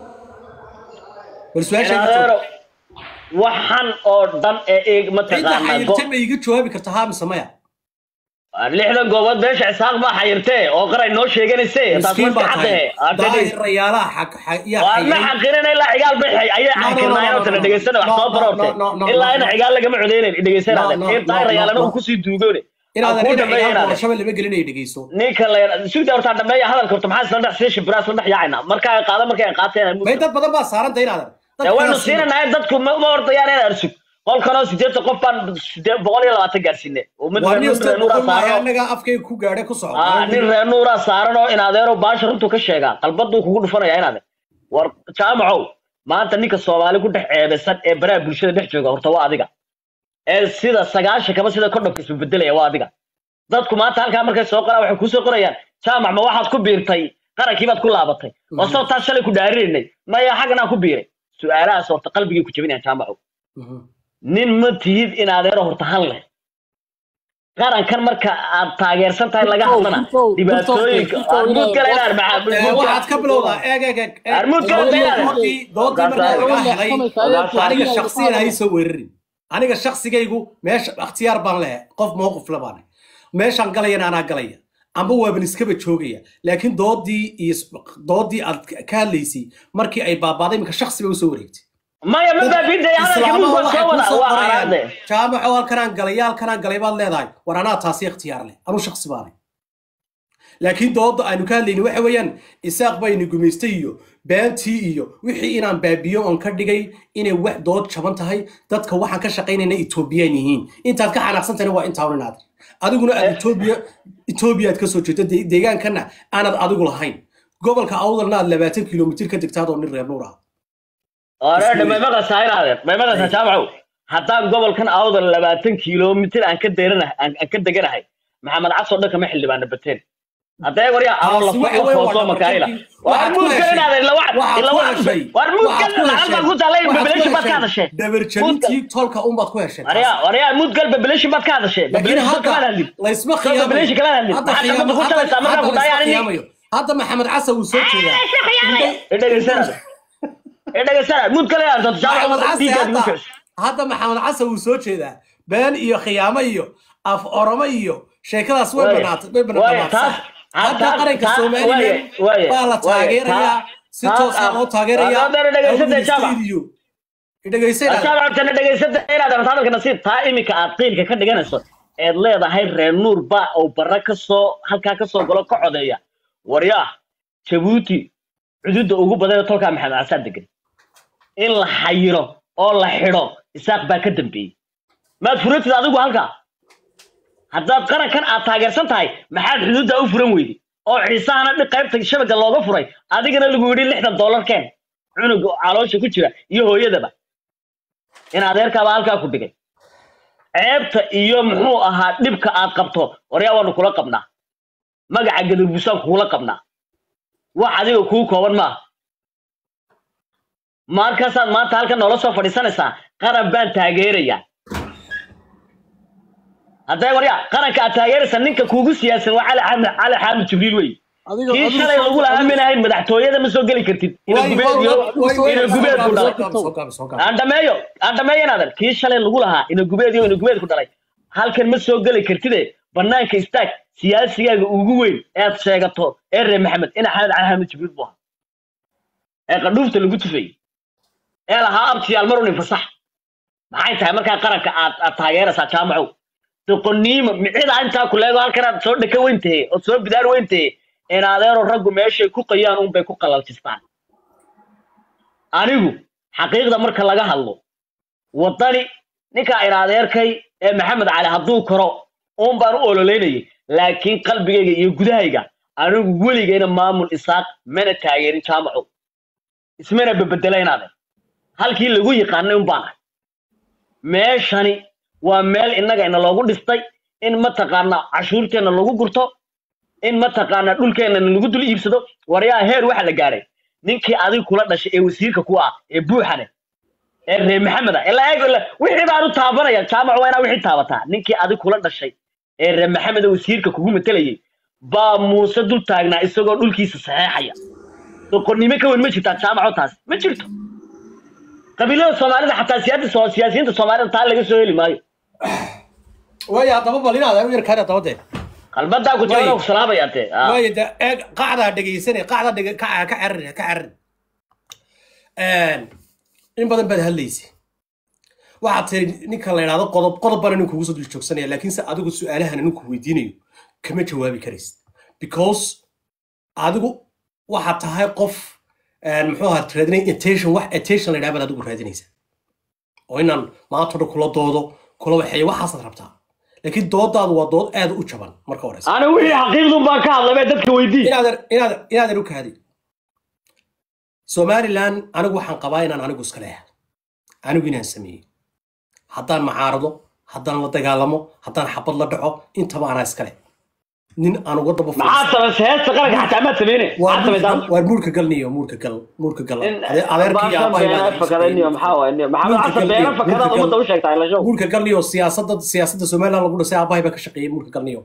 bal su-aasha iga jawaab. inaadeero waxan oo dhan ee eeg cidda mataqaanaa xayirta ma iiga jawaabi karta haa mise maya lixdan goobood beesha isaaq baa xayirtee oo qaray noo sheeganayse taas miskiin ma baa tahay fiicante daahir rayaalaha xaq xaq- yaa waa ma xayiray xaqinin ilaa cigaal baxay ayay No, no, no, xaqirnaayeen oo no, tala no, dhegeysana wax no, soo no, baroorte no, no, no, ilaa no, ina no. cigaal lagama codeynayn No, dhegeysanaadan no, in no, daahir no, rayaalana no. uu kusii duugoone inaadan ku ina dhameeya ciyaar inaadan doorashaba lama gelinaya dhegeyso ninka la sugda hortaa dhameeya hadalka horta maxaa isla dhex sii shibraa isla dhex yaacayna marka ay qaada markay ay qaateen may dad badan baa saaranta inaadan dee waynu siinanahay dadku ma ma ordayaan inaan sug qolkanoo sideetan qof baan sidee- boqol iyo labaatan gaarsiinay oo mid waa reer nin nin reer nuuraa saaran oo- anaga afkayga ku gaadhay ku socda Ah, nin reer nuuraa saaran oo in adeero baasha runtuu ka sheegaa qalbaduu kugu dhufanaya in adeer war jaamacow maanta ninka soomaali ku dhex ceebeysan ee baraha bulshada dhex jooga horta waa adiga ee sida sagaashan kaba sida kordhabka isu bedelaya waa adiga dadku maanta halkaa markay soo qoraan waxay kusoo qorayaan jaamac ma waxaad ku biirtay qarankii baad ku laabatay oo Mhm. soo taas shalay ku dhaarinaynay maya xaggan aan ku biiray su-aalahaas horta qalbigay ku jebinayaan jaamacow Mhm. nin ma tihid in adeero horta han leh qarankan marka aad taageersan tahay laga hadlana dhibaatooyinka armuud kale inaan Eh, waxaad ka bilowdaa eeg eeg eeg eeg. Armuud kale Doodii- daynaade. doodii- doodii markaa laga helay aniga shaksiyan hay soo weerarin aniga shaksigaygu meesha ikhtiyaar baan leeyahay qof mowqif la baanay meeshaan galayana anaa galaya amba waaban iskaba joogaya laakiin doodii iyo s- doodii aad ka hadlaysay markii ay baabaaday iminka shaksi bay usoo wareegtay maya ma baabintay hadalka islaamaha mudba waxay soo ku wada soo waa qorayaan araade jaamaco halkanaan galay halkanaan galay baad leedahay war anaa taasi ikhtiyaar leh anuu shaksi baanay laakiin doodda aynu ka hadlayni waxa weeyaan isaaq baynu gumaystay iyo beentii iyo wixii inaan baabiyo oon ka dhigay inay wax dood jaban tahay dadka waxaan ka shaqaynayna etoobiyaan yihiin intaad ka xanaaqsantahna waa intaa unin aadri adiguna aad etoobiya etoobiyaad ka soo jeedo de- deegaankana aanad adigu lahayn gobolka awdalna aad labaatan kilomitir ka degtaad oo nin reer nuur ah oreedhe may maqlaysaa inaade may maqlaysaa jaamacow haddaan gobolkan awdal labaatan kiiloomitir aan ka deeranahay aan aan ka deganahay maxamed casoo dhan kama xildhibaana bateen haddee waryaa aroon Taasi waxa la weeye waa foosoo makaayila dhabarjabkii- war waxaad ku muudkan heshay- inaade ila waxaad ila ku heshay- war muudkan waxaad ku lacag baan heshay- ku taalay waxaad ku bebelashin baad ka heshay hadashee dabarjabintii tolka unbaad ku heshay waryaa waryaa muudgal bebelashin baad ka hadashee laakiin bebelashin baad kama hadda hadlin laysma Soo bebelashin kama hadlin hadda maxaad khiyaamo- ku hadda- talaysaa markaa hadda ku laysma dhaayaan khiyaamayo. hadda maxamed casa wuu soo jeedaa idhegeysana idhegeysana muudgal inaad maxamed jaamacow case diigaad ugu hadda kicisa hadda maxamed case wuu soo jeedaa been iyo khiyaamo iyo af oromo iyo sheekadaas way Waaya. banaatay way Waaya, banaataa taas- hadda taas- qaranka taas- somalilan waaya, waaya, baa la waaya, taageerayaa taas- si taas toosa ah. loo taageerayaa Hadda dhegeysatay Awdal Jamac. State iyo idhegeysana jaamacadkana dhegeysada inaad rabto hadalka nasiib taa iminka aad qiilka ka dhiganayso eed leedahay reer nuur ba oo barra ka soo halkaa ka soo galo ka codeeya waryaa jabuuti cududa ugu badan ee tolkaa maxamed casaad degan in la xayiro oo la xidho isaaq baa ka dambeeyey maad furatid adigu halkaa haddaad qarankan aad taageersan tahay maxaad xuduudda u furan weyday oo ciisahana dhi qaybta shabaga looga furay adigana lagu yidhi lixdan dollar keen cunuga caloosha ku jira iyo hooyadaba in adeerkaaba halkaa ku dhigay ceebta iyo muxuu ahaa dhibka aad qabto waryaa waanu kula qabnaa magaca gadurbusaan kugula qabnaa wax adiga kuu kooban maaha markaasaad maanta halkan noola soo fadhiisanaysaa qaran baan taageerayaa haddee waryaa qaranka aad taageeraysaa ninka kuugu siyaasan waa cali xaamid cali xaamid jibriil wey kii shalay lagu laaminahayn madaxtooyada ma soo geli kartid ina gubeed iyo ina gubeed ku dhalay aan dhameeyo aan dhameeyo inaadan kii shalay lagu lahaa ina gubeed iyo ina gubeed ku dhalay halkan ma soo geli kartide banaanka istaag siyaasigaaga ugu weyn ee aad sheegato ee reer maxamed ina xamed cali xaamid jibriil buu ahaa ee qadhuufta lagu tufayey ee lahaa abtiyaal marun infasax maxay tahay markaa qaranka aad aad taageeraysaa jaamacow doqoniimo micida intaa ku leego halkan aad soo dhaka weyntahe ood soo bidaar weyntahe in adeero raggu meeshay ku qayaan unbay ku qalaltistaan anigu xaqiiqda marka laga hadlo waddani ninka in adeerkay ee maxamed cali hadduu karo uun baan u ololeynayay laakiin qalbigayga iyo gudahayga anigu weligayna maamul isaaq mana taageerin jaamaco ismana babedela in adeer halkii lagu yaqaanay un baan ahay meeshani waa meel innaga ina loogu dhistay in mataqaana cashuurteenna lagu gurto in mataqaana dhulkeenna lagu dul iibsado waryaa heer waxa la gaadhay ninkii adiga kula dhashay ee wasiirka ku ah ee buuxane ee reer maxamed ah ilaa eeg ilaa- wixii baan u taabanaya jaamac waa inaa wixii taabataa ninkii adiga kula dhashay ee reer maxamed ee wasiirka kugu matelayay baa muuse dul taagnaa isagoo dhulkiisa saxeexaya doqonnimo ka weyn ma jirtaa jaamaco taas ma jirto qabiilada soomaalida xataa siyaada soo- siyaasiyiinta soomaalida taa laga soo heli maayo waaya haddaba bal inaad u yarkaan haddaba dee qalbadaa ku jira Way. ku salaamaya dee ah. waaya de eeg qacdaa dhegaysanay qacda dhega ka ka carin ka carin in badan baad hadlaysay waxaad tiri ninka la idhaahdo qodob qodob bana ninku ugu soo dul joogsanaya laakiinse adigu su-aalahan ninku weydiinayo kama jawaabi karaysid because adigu waxaad tahay qof een, muxuu ahaa raadinay attention wax attention la idhaha baad adigu raadinaysaa oo inaan maanta dhan kula doodo kula waxeeyo waxaasaad rabtaa laakiin doodaadu waa dood aad u jaban marka horeysa ana wixii xaqiiqdun baan ka hadlay bay dadka weydii inaadan inaadan inaadan u kaadi somalilan anigu waxaan qabaa inaan anigu iska leeyahay anigu inaan sameeyey haddaan macaarado haddaan la dagaalamo haddaan xabad la dhaco intaba anaa iskale nin aan uga daba maxaad samaysay heesta qaranka xataa maad sameyne maxaad samaysaan waa muurka galniyo muurka gal muurka gal in Ade- adeerkii baashan aabbahay beena baa fakadaniyo maxaa waay niyo maxamed Mulka xasan galniyo, beena fakadaad mulka ummadda gal- u sheegtaa ila show muurka galniyo siyaasadda siyaasadda somaliland lagu dhisay aabbahay baa ka shaqeeyey muurka galniyo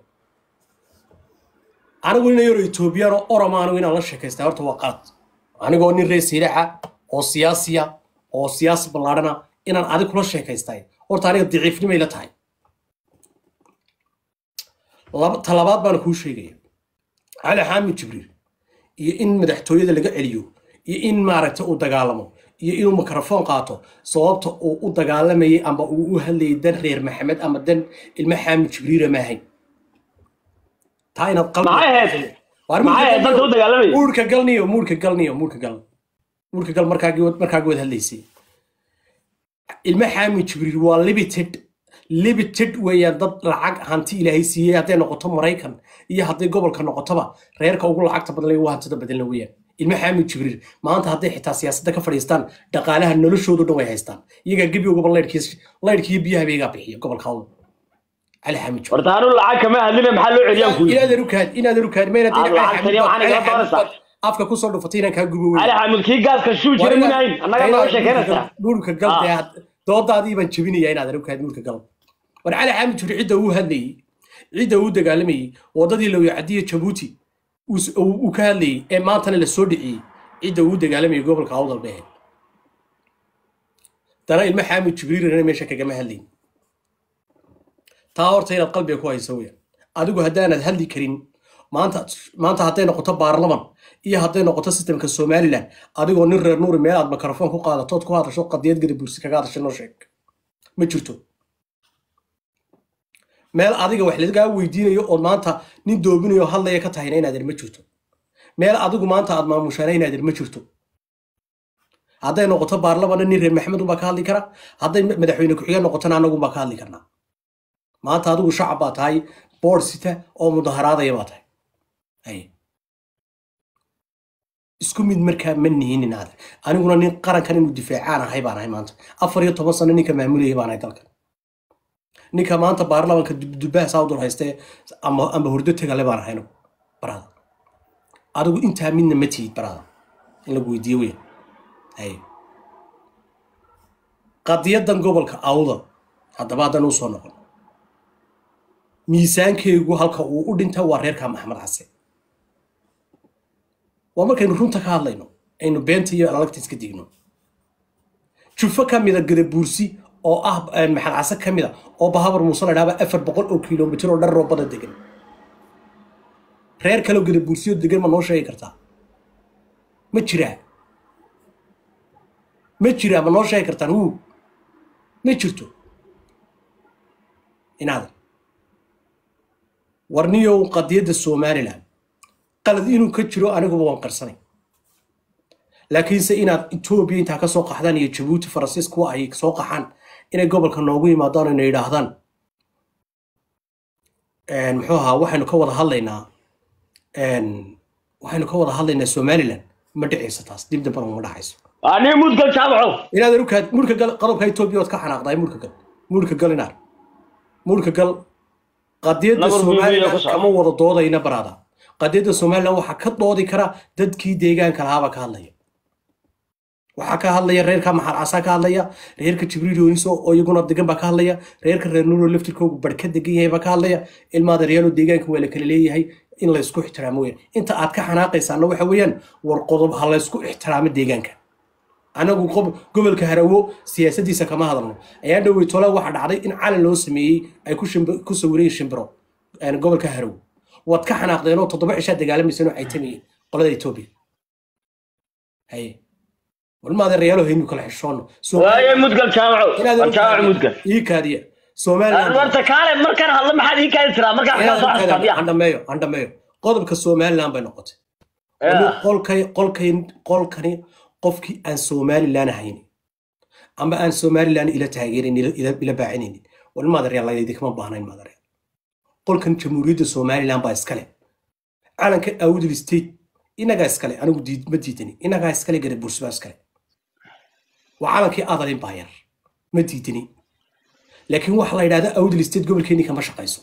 anigu nin yaro etoobiyaan oo oroma anigu inaan la sheekaystaa horta waa qalad anigoo nin reer siiraca oo siyaasiya oo siyaasi ballaadhana inaan adig kula sheekaystay horta aniga daciifnimay la tahay Laba- talabaad baan kuu sheegaya cali xaamid jibriil iyo in madaxtooyada laga celiyo iyo in maaragtay uu dagaalamo iyo inuu mikrofon qaato sababta uu u dagaalamayay ama uu u hadlayay dan reer maxamed ama dan ilmo xaamid jibriila maahayn taa inaad qalbi maxay ahayd Waar maxay ahayd danta u dagaalamaya muurka galniyo muurka galniyo muurka gal muurka gal markaagi markaagi wad hadlaysay ilmo xaamid jibriil waa limited limited weeyaan dad lacag hanti ilaahay siiyey hadday noqoto maraykan iyo hadday gobolka noqotoba reerka ugu lacagta badan leh waa hantida badanla weeyaan ilmo xaamid jibriil maanta hadday xitaa siyaasadda ka fadhiistaan dhaqaalaha noloshoodu dhan way haystaan iyagaa gebi ugaba laydhkiis laydhkiiyo biyaha baygaa bixiya gobolka awdal cali xaamid jibriil horta anu lacag kama hadline maxaa loo celiyaan ku yidhi inaadan u kaad inaadan u kaad mayna Aad lacag taliya waxaan igala doonaysaa. afka kusoo dhufatay inaan kaa gubo cali xamud kii gaaska shuu jira minahayn annaga nooga sheekeynaysaa dhulka gal dee had- doodaadii baan jebinaya inaadan u kaad dhulka gal war cali xaamid juri cidda uu hadlayey cidda uu dagaalamayey wadadii lawyacadiya jabuuti uu s- uu uu ka hadlayey ee maantana la soo dhiciyey cidda uu dagaalamayey gobolka awdal dhehe dana ilmo xaamid jibriilna meesha kagama hadlayn taa horta inaad qalbiga ku hayso weya adigu haddaanad hadli karin maanta maanta hadday noqoto baarlaman iyo hadday noqoto sistemka somaliland adigoo nin reer nuuri meel aad mikrofon ku qaadatood ku hadasho qadiyad gada bursi kaga hadashay noo sheeg ma jirto meel adiga wax lagaa weydiinayo ood maanta nin doobinayo oo hadlaya ka tahayna inaadan ma jirto meel adigu maanta aad maamushaana inaadan ma jirto hadday noqoto baarlamanna nin reer maxamed unbaa ka hadli kara hadday madaxweyne ku-xigeen noqotona annagunbaa ka hadli karnaa maanta adigu shacab baa tahay boord sita oo mudaharaadaya baa tahay Hay. isku mid markaa ma nihinin aad aniguna nin qarankan inuu difaacaan ahay baan ahay maanta afar iyo toban sano ninka maamulayay baan ahay dalkan ninka maanta baarlamanka dubaha saawdul haystee ama ama hurdo tegale baan ahay anigu barada adigu intaa midna ma tihid barada in lagu weydiiyo weya hay qadiyadan gobolka awda haddaba haddan usoo noqon miisaankeygu halka uu u dhinta waa reerka maxamed case waa markaynu runta ka hadlayno aynu beenta iyo alagta iska digno jufo ka mida gadabuursi oo ah eh, maxamed case ka mida oo bahabar muuse la dhaaba afar boqol oo kilomitir oo dhan roobada degan reer kaleo gadabuursiyo degan ma noo sheegi kartaa ma jiraa ma jiraa ma noo sheegi kartaan wuu ma jirto inaadan warniyow qadiyadda somalilan qalad inuu ka jiro aniguba waan qarsanay laakiinse inaad etoobiya intaa ka soo qaxdaan iyo jabuuti faransiis kuwa ay soo qaxaan inay gobolka noogu yimaadaan ina yidhaahdaan een, muxuu ahaa waxaynu ka wada hadlaynaa een, waxaynu ka wada hadlaynaa somalilan ma dhicayso taas dib dambana uma dhacayso ani mudgal jaamaco inaadan u kaad murka gal qodobka etoobiya ood ka xanaaqdaay murka gal murka gal inaar murka gal qadiyadda Nabar biyo somalilan ku socda. kama wada doodayna baraada qadiyadda somalilan waxaa ka doodi kara dadkii deegaanka lahaaba ka hadlaya waxaa ka hadlaya reerka maxal casaa ka hadlaya reerka jibriil yooniso oo iyaguna degan baa ka hadlaya reerka reer nuuro laftirkoogu bar ka degan yahay baa ka hadlaya ilmaada reyaalo deegaanka waa la kala leeyahay in laysku ixtiraamo weyaan inta aad ka xanaaqaysaana waxa weeyaan war qodob ha laysku ixtiraamo deegaanka anagu qob- gobolka harawo siyaasadiisa kama hadalno ayaa dhowey tole waxa dhacday in calan loo sameeyey ay ku shimbi- ku sawireen shimbiro een, gobolka harawo waad ka xanaaqdeen oo toddoba cishaa dagaalamayseen oo caytamayeen qolada etoobiya haye walmaada reyaalo haynu kala xishoono waaye mudgal jaamaco waa jaamaco mudgal ii kaadiya somaliland warta kaale markaan hadlo maxaad ii kaadi tiraa markaan kaa soo xasaabiya andhameeyo andhameeyo qodobka somaliland bay noqotay Weli qolkay qolkay qolkani qofkii aan somalilan ahayn ama aan somalilan ila taageerin ila- ila ila baacinaynin war maadareyaal idinkama baahnayn maadareyaal qolkan jamhuuriyadda somalilan baa iskale calanka awdal state inagaa iskale anigu diid- ma diidani inagaa iskale gare bursbaa iskale waa calankii adalin baa yar ma diidani laakiin waxa la yidhahda awdal state gobolkeeni kama shaqayso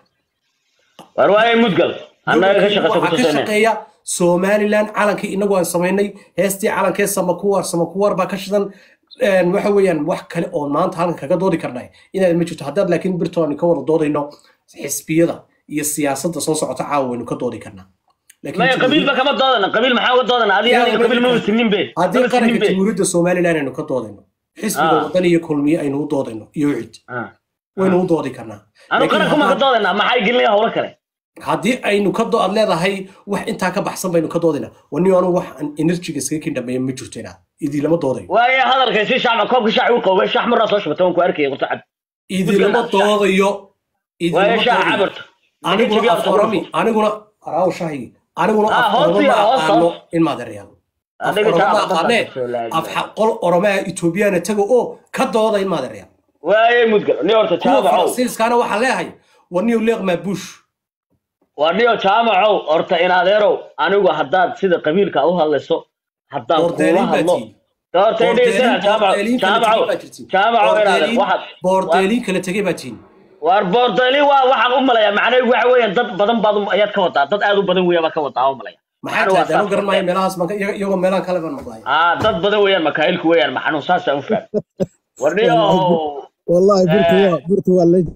war waaye mudgal annaga ka shaqaysa waxaa ka kutusayna shaqeeya somalilan calankii inagu aan samaynay heestii calankee samakuwar samakuwar baa ka shidan een, waxa weeyaan wax kale oo maanta halkan kaga doodi karnay inaad ma jirto haddaad laakiin birtoon ka wada doodayno xisbiyada iyo siyaasadda soo socota caawa waynu ka doodi karnaa Laakiin maya qabiilba kama doodana qabiil maxaa uga doodana adiga aniga qabiil ma wasinin be haddii ma wasinin qaranka be jamhuuriyadda somalilan aynu ka doodayno xisbiga Ah. wadan iyo kulmiye aynu u doodayno iyo cid Ah. waynu u doodi karnaa anu Laakiin qaranku ma ka haddaan- doodana maxay gelinaya howlo kale haddii aynu ka do aad leedahay wax intaa ka baxsan baynu ka doodayna wani anu wax aan enerjiga iskaga kin dhameeya ma jirto inaad idilama doodayo waaye hadalkay si shacba koobka shaaci u qowbay shax maraa soo shubata waan ku arkaya qurto cad idilama doodayo waaye idilama shaaca doodayo cabarto aniguna aforami aniguna araaw shahigi aniguna Ah, af hoos oroma iyo ma hoos, aqaano hoos. in maadereyaal af Adiga oroma ma shacabka aqaanee soo laabay. af xa- qol oromaa etoobiyana tago oo ka dooda in maadereyaal waaye mudgal ni horta kuwa jaamacow faransiiskaana waxaa leeyahay waniyo leeqmaa bush waa niyo jaamacow horta in adeerow anigu haddaad sida qabiilka u hadlayso haddaan kuula boordeelin baa hadlo tihin horta idhaysana jaamacow jaamacow jaamacow in adeer waxaad boordeelin kala tegay baa tihin waar boordeeli waa waxaan u malayaa macnaheedu waxa weeyaan dad badan baad u- ayaad ka wadaa dad aad u badan weeya baa ka wadaa u malaya maxaa Macnuhu waa tahay anu saas. garan maayo meelahaas baan ka- iyaga- iyagoo meelahan kale baan maqlaaya ah dad badan weeyaan makaayilku weeyaan maxanuun saasaa u faham war niyo والله برت هو برت هو اللي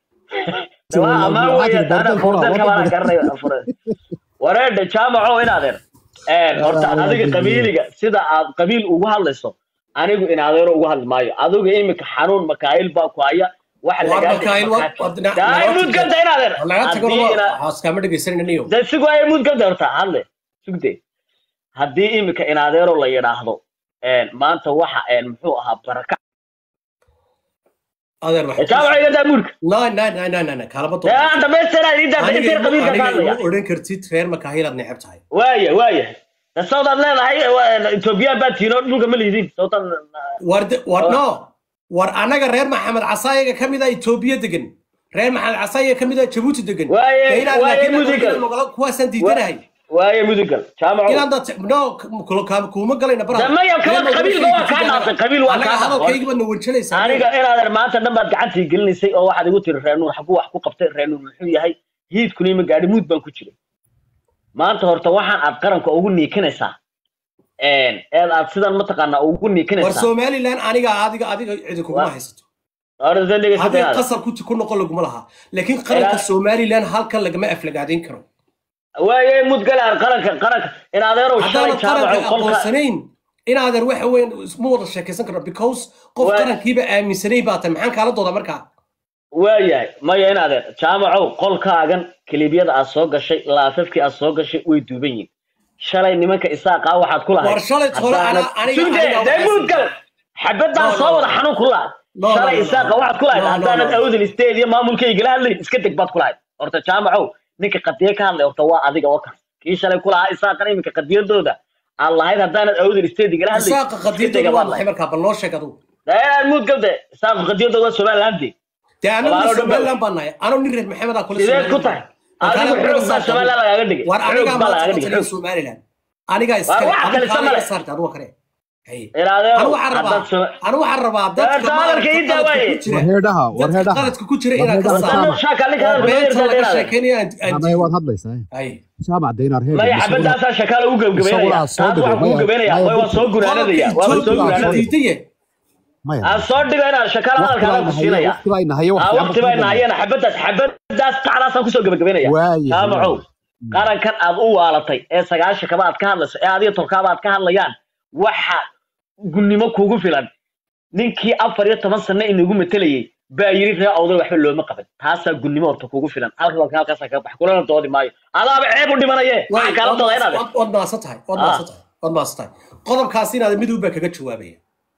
waa amaan weeyaan ana boordeelka baan garanayo wareedha jaamacow in adeer een horta Alla, adiga alla, qabiiliga sida aad qabiil ugu hadlayso anigu in adeero ugu hadli maayo adiga imika xanuun makaayil baa ku haya waxa Waar lagaa makaayil, waar- waar dhinac- daay laga mud tago- ganta in adeer laga tago Haddii ina- haaskaama dhegaysananiyo dee si waaye mud ganta horta hadle sugde haddii imika in adeero la yidhaahdo een maanta waxa een muxuu ahaa baraka adeer waxa jaamaco iga daa muurka nay nay nay nay nay nay kaalama dee aan dhamaystira idin daa aniga intii qabiilka ka aniga hadlaya igu odhan kartid reer makaahilaad neceb tahay waaya waaya dee sawdaad leedahay etoobiyaan baa tiino dhulka ma liidin sawtan war de- war no war anaga reer maxamed casaayaga ka mid a etoobiya degan reer maxamed casaayaga ka mid a jabuuti degan Waaye- Dee inaad waaye laakiin mudigal. inaad magalo- kuwaasaan diidanahay waaye mudugal jaamaco inaan dad no kulo- kaama- kuuma galayna baraha. Dee maya, kaba- Reer qabiilka waa kaa dhaafay, qabiil waa Anaga kaa dhaafay. hadalkayga baad na wanjalaysaa aniga inaadan maanta dhan baad gacantii gelinaysay oo waxaad igu tiri reenuur xaguu wax ku qabtay reenuur muxuu yahay hiidkuna ima gaadhi muud baan ku jiray maanta horta waxaan aad qaranka ugu niikinaysaa een eed aad sidan mataqaanaa ugu war niikinaysaa somalilan aniga adiga adiga cidi kuguma Waa- haysato horta haddii dhegeysataa qasar ku ku noqon laguma laha laakiin qaranka Ilaa- somalilan halkan lagama aflagaadayn karo waaye mudgalaan qaranka qaranka in adeerow shalay haddaanan qaranka jaamaco qolka aqoonsanayn inaadan waxa weyn ma wada sheekaysan karno because qof Waa- qarankiiba aaminsanay baa tahay maxaan kaala dooda markaa waayahay maya in adeer jaamacow qolkaagan kiliibyada aad soo gashay laafafkii aad soo gashay way duuban yihin shalay nimanka isaaqaa waxaad ku lahayd War shalay tole haddaanad- ana- aniga- Sugde, aniga dee waxaa- muudgal xabadaan No, soo no, wada no. xanuun ku lahayd No, no, shalay no, no, isaaqa no. waxaad ku lahayd No, no, haddaanad no. awdal state iyo maamulkaygala hadlayn iska deg baad ku lahayd horta jaamacow ninka qadiye ka hadlay horta waa adiga oo kan kii shalay ku lahaa isaaqan iminka qadiyadooda aan lahayd haddaanad awdal state igala hadlayn isaaqa iska qadiyadooda dega waa baad maxay lahayd markaa bal noo sheeg adugu dee muudgal de isaaqu qadiyadooda waa somaliland dee anagu Walaalo dhan somalilan baan nahay anoo nin reer maxamed aa kula sideed ku tahay adigu xoog baa somaliland lagaaga dhigay war xoog anigaa baa maanta lagaaga ka dhigay taliya xoog somalilan anigaa iskale wax adu kale kaala samale. iga saarta aduga kale Hay. ilaadeerow anu waxaan rabaa haddaad soma- anu waxaan rabaa dadka Dadka hadalka ii maaragta daawaye. qaladka ku jira warheedhaha dadka warheedhaha qaladka ku jira inaad ka Warheedhaha saarto Haddana shaaka ninka oo hadalka beenta dheer laga dheer sheekeynaya aan- aan amay waad hadlaysaa hay jaamac deynar heed maya xabadaasaa shakaala u gebgabeynaya Isaguna soo taas dhigo, waxaan kuu maya- gabeynaya maya- way waa soo gunaanadaya waa soo Ethiopia gunaanadaya diidaye maya aan soo dhigo inaan shakaala hadalkaana ku siinaya waqti baa inahaye aa waqti baa nahayana xabadaas xabadaas qacdaasaan kusoo gebagabeynaya Waayahay, jaamacow waayahay. qarankan aad u waalatay ee sagaashan kaba aad ka hadlayso ee adiga tolkaaba aad ka hadlayaan waxa gunnimo kugu filan ninkii afar iyo toban sano inagu matelayay baa yiri ree awday waxba looma qaban taasaa gunnimo horta kugu filan halka halkaasaa kaga bax kulana doodi maayo adaaba ceeb u dhimanaye waxaan kaala dooda inaad waad maasan tahay waad maasan tahay waad maasan tahay qodobkaas inaad mid baa kaga jawaabaya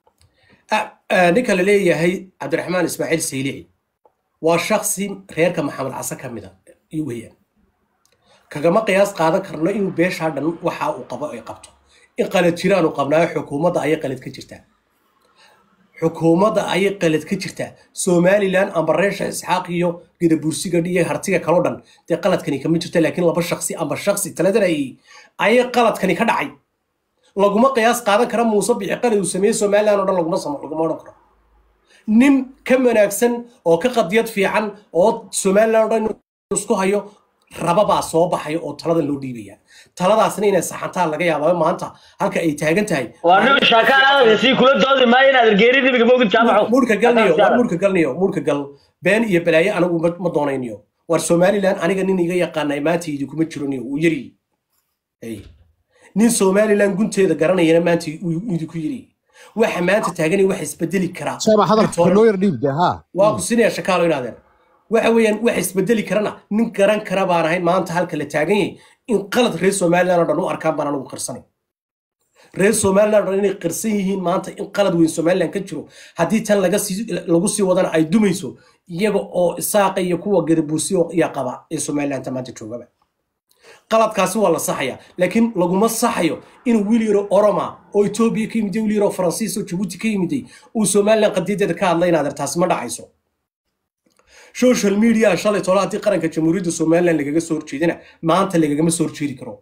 Ah, ah, ninka la leeyahay cabdiraxmaan ismaaciil saylici waa shaksi reerka maxamed case ka mida iyo weeyaan kagama qiyaas qaadan karno inuu beeshaa dhan waxa uu qabo ay qabto in qalad jiraan uu qabnaayo xukuumadda ayay qalad ka jirtaa xukuumadda ayay qalad ka jirtaa somalilan amba reesha isxaaq iyo gadabursiga iyo hartiga kaloo dhan dee qaladkani kama jirto laakiin laba shaksi amba shaksi taladanayay ayay qaladkani ka dhacay laguma qiyaas qaadan kara muuse bixi qalad uu sameeyey somalilan oo dhan laguma samo laguma odhan karo nin ka wanaagsan oo ka qadiyad fiican oo somalilan oo dhan inuu isku hayo rababaa soo baxaya oo taladan loo dhiibaya taladaasna inay saxantaa laga yaaba maanta halka ay taagan tahay waa nin shaakaan adag sii kula doodi maayo inaad ergeeri dibiga moogid jaamaco muurka galniyo war muurka galniyo muurka gal been iyo balaayo anigu ma ma doonayniyo war somalilan aniga nin iga yaqaanay maanta idinkuma jiro niyo uu yari Hey. nin somalilan gunteeda garanayana maanta uu idinku yiri waxa maanta taaganay wax isbedeli karaa jaamac hadalka Victoria- loo yar dhiib dee haa waa ku sinaya shakaalo inaadeen waxa weeyaan wax isbedeli karana nin garan kara baan ahayn maanta halka la taagan yahay in qalad reer somalilan oo dhan u arkaan baan anigu qirsanay reer somalilan oo dhan inay qirsan yihiin maanta in qalad weyn somalilan ka jiro haddii tan laga sii lagu sii wadana ay dumayso iyaga oo isaaqa iyo kuwa gadabuusiyo iyo qaba ee somalilanta maanta joogaba qaladkaasi waa la saxaya laakiin laguma saxayo inuu wiil yaro oroma oo etoobiya ka yimiday wiil yaro faransiis oo jabuuti ka yimiday uu somalilan qadiyadeeda ka hadlay inaad taasi ma dhacayso social media shalay tolo haddii qaranka jamhuuriyadda somalilan lagaga soo horjeedina maanta lagagama soo horjeedi karo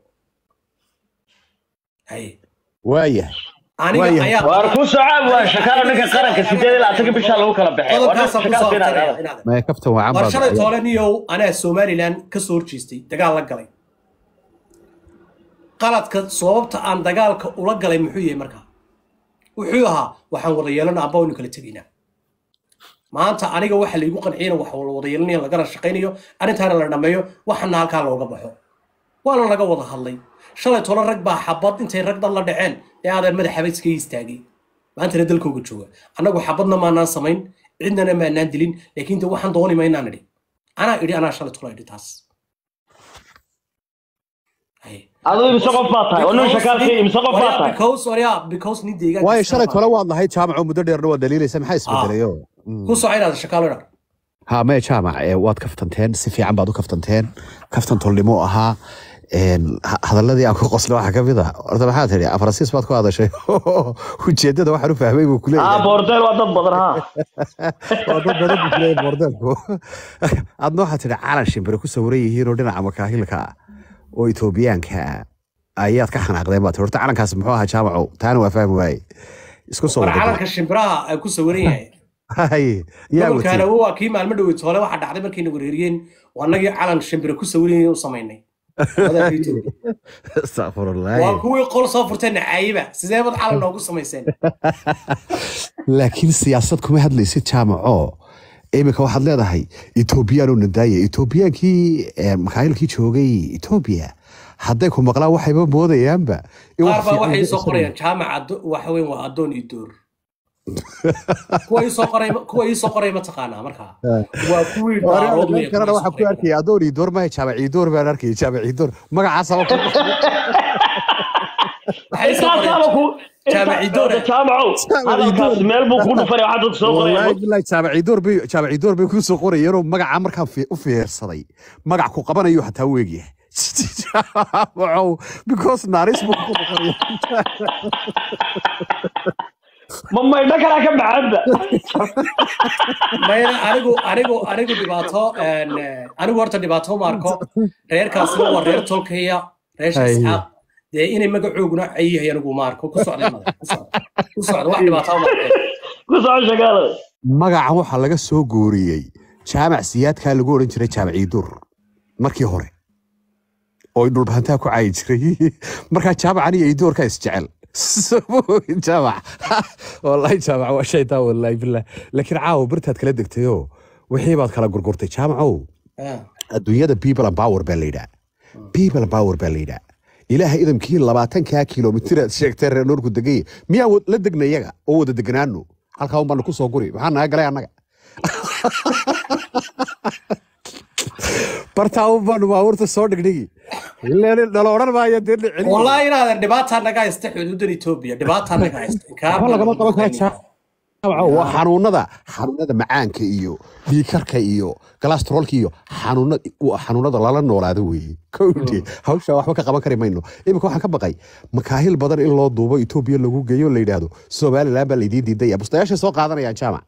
haye waayahay aniga Waayahay. ayaa waar ku socaab waa shakaalo ninka qaranka sideed ilaa atanka bishaa lagu kala baxay waa nin qodobkaasaan kusoo shakaal aftaraya fiinaa inaad maya kaftan waa war shalay cambaad toole niyow anaa somalilan ka soo horjeestay dagaal la galay qaladka sababta aan dagaalka ula galay muxuu yahay markaa wuxuu ahaa waxaan wada yeelana amba waynu kala tegaynaa maanta aniga waxa laygu qanciyana wax la wada yeelanaya lagana shaqaynayo arrintaana la dhammeeyo waxana halkaa looga baxo waana laga wada hadlay shalay tolo rag baa xabad intay rag dhan la dhaceen ee aadaan madaxaba iskaga istaagay maantana dalkooga jooga annagu xabadna maanaan samayn cidnana maanaan dilin laakiin de waxaan dooni maynaan idhi anaa idhi anaa shalay tolo idhi taas Haye. aduu imise qof baa tahay oo nin shakaalka imise qof baa tahay because waryaa because nin deegaanka waayo iska shalay baa- tole waad lahayd jaamaco muddo dheerna waa daliilaysa maxaa isbedelayo ku soco inaad shakaalo idhaa ha maya jaamac ee waad kaftanteen si fiican baad u kaftanteen kaftan tolnimo ahaa een, ha- hadaladii aan ku qosla waxaa kamid a horta maxaa tidhi afarasiis baad ku hadashay ujeedada waxaan u fahmay buu aa kuleeyahay boordeel waa dad badan ha waa dad badan buu kuleeyahay boordeelku adna waxaa tidhi calan shimbire ku sawiran yihiin oo dhinaca makaahilka ah oo etoobiyaanka ah ayaad ka xanaaqdeen baad tidhi horta calankaas muxuu ahaa jaamaco taana waa fahmi waaye isku soo war wada calanka shimbiraha ay ku sawiran yahay Haye, yaa gobolkaana watay waa kii maalmo dhowey toole waxaa dhacday markayna wareeriyeen waa annagii calan shimbire ku sawiran u samaynay Wadaadka Itoobiya. astaqfirullah waa kuwii qol soo furteen nacaayiba sidee bad calan noogu samayseen laakiin siyaasad kuma hadlaysid jaamaco iminka waxaad leedahay etoobiyaanoo nadaaya etoobiyaankii eh, makaayilkii joogay etoobiya hadday ku maqlaan waxayba moodayaanba in qaar wax baa fiican waxay laga soo isanayo. qorayaan jaamac addo- waxa weyn waa addoon iyo door kuwa ii soo qoray kuwa ii soo qoray ma taqaanaa markaa waa kuwii daarood Meel weeye, kalena kuwa ii waxaa soo ku qoray. arkaya adoon iyo door maha jaamac iyo door baan arkaya jaamac iyo door magacaasaba ku Waxay ii soo qorayaan- intaasaaba ku Jaamaci doora. jaamacow hadalkaas meel buu ku dhufanay waxaa dadka soo qoraya wallaahi billahi jaamac iyo door bay jaamac iyo door bay kuu soo qorayeenoo magacaa markaan fi- u fiirsaday magac ku qabanayo xataa u egyahay jaamacow because naaris buu ku noqonaya ma maydho kalaa ka baxanba mayna anigu anigu anigu dhibaato een, eh, anigu horta dhibaato ma arko reerkaasina waa reer tolkaya reesha Hay. isxaaq dee inay magacooguna cayihay anigu ma arko ku socda mada ku socda ku socda wax dhibaato ma arko ku soco shakaalo magacan waxaa laga soo guuriyey jaamac siyaadkaa lagu odhan jiray jaamac iidur markii hore oo dhulbahantaa ku caayi jiray markaa jaamacan iyo iidoorkaa isjecel Samoogin jaamac wallahi jaamac waa shaytaan wallahi billah laakiin caawa birtaad kala degtayoo wixii baad kala gurgurtay jaamacow Ah. adduunyada people and power baa la yidhaa people and power baa la yidhaa ilaaha idamkii labaatankaa kilomitir aad sheegtay reer noorku degay miyaa wad- la degna iyaga oo wada deganaano halkaa un baanu ku soo guri maxaa naga galay annaga bartaa un baanu baabuurta soo dhigdhigi ileen dhalo odhan maayo dee la celiyo. والله إن هذا دبعت أنا قاعد استحي حدود إثيوبيا دبعت أنا قاعد waxba lagama qaban kara jaamac waa xanuunada xanuunada macaanka iyo dhiikarka iyo galastrolka iyo xanuuna waa xanuunada lala noolaado weeye kowdhe hawsha waxba ka qaban kari mayno iminka waxaan ka baqay makaahil badan in loo duubo etoobiya lagu geeyo la yidhaahdo somaliland baa laydiin diidaya bustayaashay soo qaadanayaan jaamac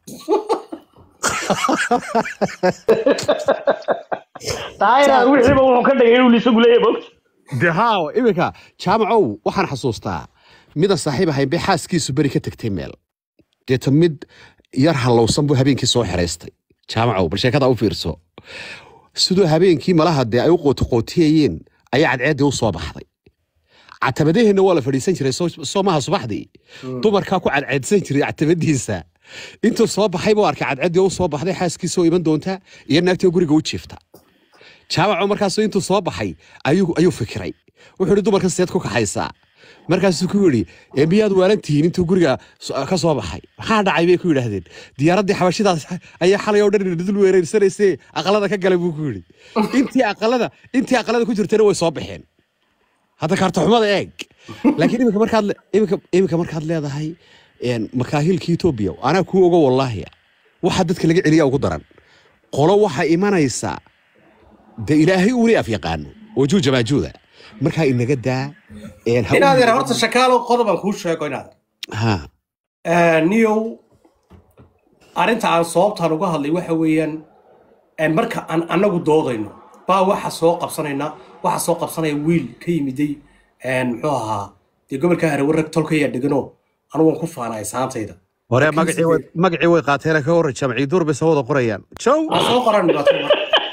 taayra wixiiba wuxuu ka dhigay inuu isagu leeyahay bogta de haaw iminka jaamacow waxaan xasuustaa mida saaxiib ahayn bay xaaskiisu beri ka tegtay meel deeta mid yar hallowsan buu habeenkii soo xeraystay jaamacow bal sheekada u fiirso siduu habeenkii malaha dee ay u qootiqootiyayeen ayaa cadceeddii u soo baxday catabadaheenna waa la fadhiisan jiray soo- soo maha subaxdii dumarkaa ku cadceedsan jiray catabadiisa intuu soo baxay buu arkay cadceeddii u soo baxday xaaskiisa oo iman doonta iyo naagtii oo guriga u jiifta jaamaco markaasuu intuu soo baxay ayuu ayuu fikiray wuxuu yidhi dumarka seed ku kaxaysaa markaasuu ku yidhi "Ee, miyaad waalan tihiin intuu guriga so- ka soo baxay maxaa dhacay bay ku yidhaahdeen diyaaraddii xabashidaas ayaa xalay oo dhan dul weerarsanayse aqalada ka galay buu ku yidhi intii aqalada intii aqalada ku jirtana way soo baxeen hadda kaartaxumada eeg laakiin iminka markaad le- iminka iminka markaad leedahay een, makaahilka etoobiya anaa kuu ogo wallaahi waxaa dadka laga celiya ugu daran qolo waxaa imanaysaa de ilaahay uuna af yaqaano wajuuja maajuuda markaa inaga daa een, ha u- inaad yar horta shakaalo qodobaan kuu sheego inaad ha niyow arrinta aan sababtaan uga hadlay waxa weeyaan eh, marka aan anagu doodayno baa waxa soo qabsanayna waxa soo qabsanaya wiil ka yimiday een, muxuu ahaa dee gobolka harewarag tolkaya degano anugu waan ku faanaya saantayda hore magacii way- magacii way qaateen ka hor jamcii duur bay soo wada qorayaan jow aan soo qoran dhibaato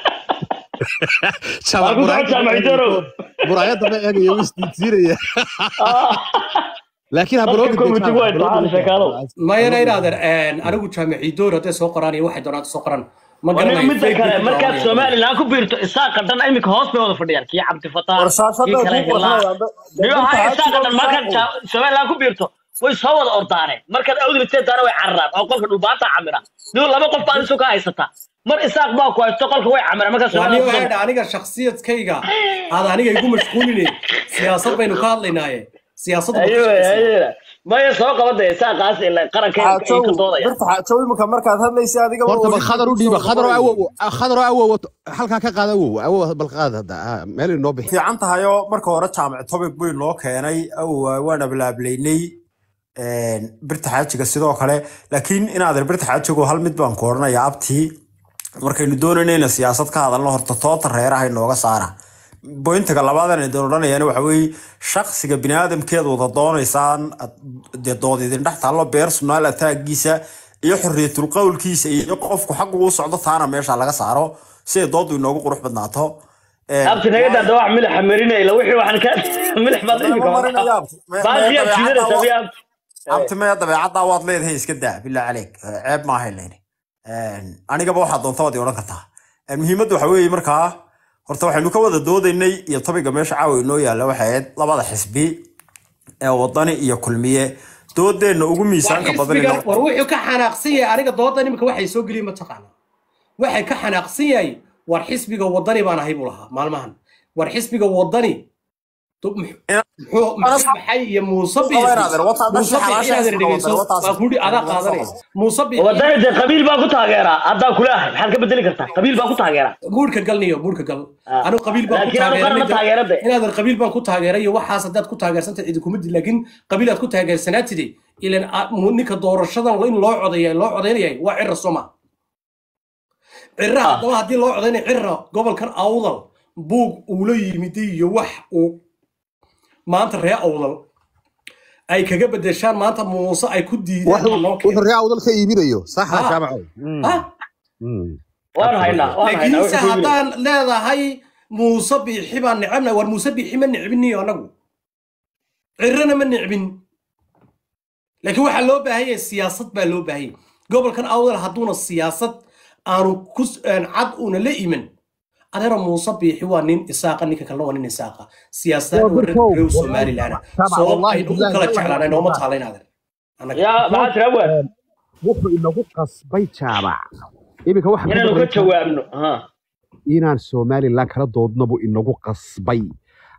Waa ku socod jaamac Idorow. muraayadda ma eegaya wuu isdiidsiinaya laakiin Dadka habaloogi committee way tahaan shakaalo. mayana inaadan anigu jaamicii door hadday soo qoraan iyo waxay doonaan soo qoran ma Waa garanayo midda Facebook kale ku markaad daawanaya. somaliland ku biirto isaaqa dhan iminka hoos bay wada fadhiyaan kii cabdifataax warsaashada kii kale ku hilaa qornayaan niyo haya isaaqa dhan markaad ja- somaliland ku biirto way soo wada ordaaneen markaad awdiliteedaana way cararaan oo qolka dhubaanta camira niyo laba qof baa isu ka haysata mar isaaq baa ku haysto qolka way camiraan markaad waa somaliland niyo ku eedha aniga shaksiyadkayga aad aniga igu mashquuline siyaasad baynu ka hadlaynaaye siyaasadda ma ka ayuu shaqaysaa. ayuu maya soo qabada isaaqaas ila qaranka xaajow ka doodaya birta xaajow imika markaad hadlaysa adiga horta bal khadar u dhiiba khadar oo awow khadar oo awow halkaa ka qaada awow awow bal qaada hadda ah, meel inoo bixi fiican tahay oo marka hore jaamac topic bay noo keenay awow waan ablaablaynay birta xaajiga sidoo kale laakiin inaadan birta xaajigu hal mid baan ku odhanayaa abtii markaynu doonayno inaan siyaasad ka hadalno horta toota reeraha inooga saara bointiga labaadan idin odhanayaan waxa weeye shaksiga biniaadamkeed wada doonaysaan ad- dee dood idin dhex taallo personal attackiisa iyo xorriyatul qowlkiisa iyo qofku xaggu u socdo taana meesha laga saaro si ay doodu inoogu qurux badnaato Een, abti naga daada wax milixa marinayla wixii waxaan ka milix baad Lama imika marinayo abti. Me- baasiyaad me- jiidanaysa dabeecadda biya abti abti maya dabeecaddaa waad leedahay iska daa bilaa caleyk ceeb maaha leyni anigaba waxaad doonta waad i odhan kartaa Een, muhiimadda waxa weeye markaa horta waxaynu ka wada doodaynay iyo topiga meesha caawa inoo yaalla waxay ahayd labada xisbi ee wadani iyo kulmiye doodeenna ugu War miisaanka badan xisbigan inoo- war wuxuu ka xanaaqsan yahay aniga doodan imika waxay soo geliyeen mataqaana waxay ka xanaaqsan yahay war xisbiga wadani baan ahay buu lahaa maalmahan war xisbiga wadani du- mux- Ina- muxuu muxuu maxay iyo muuse biixi Walaalayaal, wataa muuse dhasha biixi xalaasha inaadan isku dhegeyso noqotay, wataas- waa kudhi adaa qaadanaya muuse biixi wadani dee qabiil baa ku taageeraa haddaa kulaahay maxaad ka bedeli kartaa qabiil baa ku taageeraa buurka galniyo buurka gal Ah. anu qabiil baan ku Laakiin anu qaran ma taageeray taageerade. inaadan qabiil baan ku taageeray iyo waxaas haddaad ku taageersantay cidi kuma dil laakiin qabiil aad ku taageersanaatide ilan a- mu- ninka doorashadan in loo codeeya loo codeynayay waa cira soma cira haddaba haddii loo codeynaya cira gobolkan awdal buug uu la yimiday iyo wax uu maanta ree awdal ay kaga bedeshaan maanta muuse ay ku diideen ha loo wuxuu keeno. raa udal ka iibinayo saxa Ah. jaamacow Ah, waan haynaa waan haynaa laakiinse wuxuu ku yimid. haddaan leedahay muuse biixi baan necebna war muuse biixi ma necbiniyo anagu cirana ma necbin laakiin waxaa loo baahan yahay siyaasad baa loo baahan yahay gobolkan awdal hadduuna siyaasad aanu ku aan cad una la iman adeera muuse biixi waa nin isaaqa ninka kalena waa nin isaaqa siyaasadda Waa wareer birkow. reew somalilan Tabac, sabab wallahi, aynu u billahi, kala wallahi, jeclaanay nooma wallahi. taalayn adeer Annaga. yaa maxaa tira waan wuxuu inagu qasbay jaabac iminka waxa inaanu ka jawaabno ha inaan somalilan kala doodna buu inagu qasbay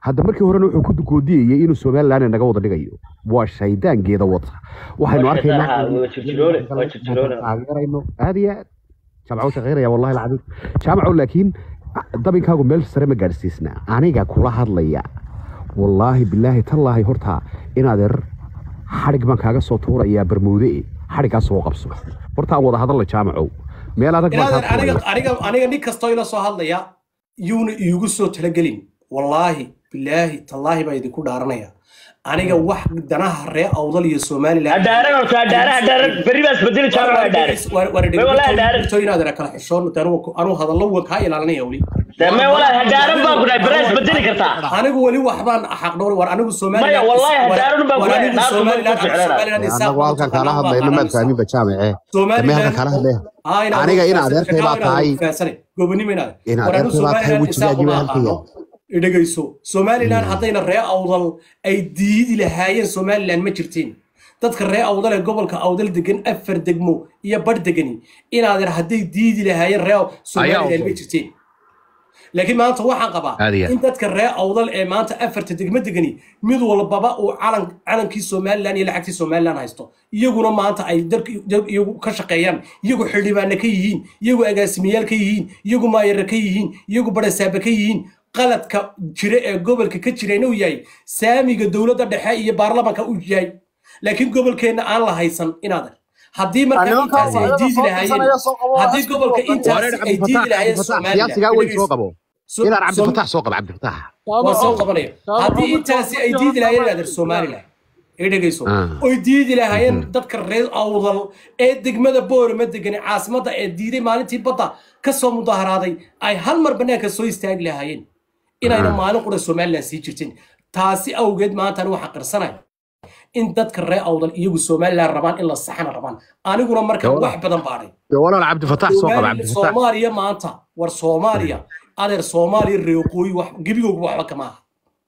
hadda markii horena wuxuu ku dukoodiyayay inuu somalilan naga wada dhigayo waa shaydaangeeda wata waxaynu Waa arkaynaa shaytaan, waa jirjiroole, waa jirjiroole. taageerayno aad iyo aad jaamaco shaqeynaya wallahi alcadiim jaamaco laakiin dabinkaagu meel sare ma gaadhsiisna aniga kula hadlaya wallaahi bilaahi tallaahi horta inaadeer xadhig baan kaaga soo tuurayaa barmuude xadhiggaas soo qabso horta aan wada hadalla jaamacow meel adag baan inaadan kaa aniga tuuraya aniga aniga nin kastoo ila soo hadlaya yuuna iigu soo talagelin wallaahi bilaahi tallaahi baa idinku dhaaranaya aniga wax danaha ree awdal iyo somalilan hadhaaran horta hadhaaran hadhaaran berri baa isbedeli jaamac hadhaaran May walaahi hadhaaran inaad kala xishoon anuu hadallo wan kaa ilaalinaya weli dee may walaahi hadhaaran baa ku dhahay berri waa isbedeli kartaa anigu weli waxbaan xaqdhowr war anigu somalilan Maya, wallahi hadaaran baan ku war leeyahay, anigu naagtu ma somalilan ku jeclaanay. somalilan anagu halkan kaala hadlayno maad fahminba jaamace dambe halkan kaala hadlaya aniga in adeertay baa tahay gobonimo inaad In adeertay baa tahay wejigaagii baa halkaya. dhegayso somalilan haddayna ree awdal ay diidi lahaayeen somalilan ma jirtiin dadka ree awdal ee gobolka awdal degan afar degmo iyo bar degani inaadan hadday diidi lahaayeen ree somalilan ma jirtiin laakiin maanta waxaan qabaa Aad iyo aad. in dadka ree awdal ee maanta afarta degmo degani mid walbaba uu calan calankii somalilan iyo lacagtii somalilan haysto iyaguna maanta ay dalka dal- iyagu ka shaqeeyaan iyagu xildhibaane ka yihiin iyagu agaasimayaal ka yihiin iyagu maayare ka yihiin iyagu barasaaba ka yihiin qaladka jira ee gobolka ka jirayna uu yahay saamiga dowladda dhexe iyo baarlamanka uu yahay laakiin gobolkeenna aan la haysan inaadan haddii marka intaasi ay diidi lahaayeen haddii gobolka intaasi ay diidi lahaayeen siyaasigaa weyn soo somalilan qabo inaan cabdifatax soo qabo cabdifatax waa soo qabanaya haddii intaasi ay diidi lahaayeen inaadan somalilan ay dhegayso Ah. oy diidi lahaayeen dadka reer awdal ee degmada boorama degani caasimadda ee diiday maalintii badda ka soo mudaharaaday ay hal mar bannaanka soo istaagi lahaayeen inayna maalin qura somalilan sii jirtin taasi awgeed maantan waxaan qirsanaya in dadka reer awdal iyagu somalilan rabaan in la saxana rabaan aniguna marka Dawlad. wax badan baadhay dee walaal cabdifatax soo qabo Soomaali- cabdifatax soomaaliya maanta war soomaaliya adeer soomaaliya reeqooyi wax gebigooga waxba kama aha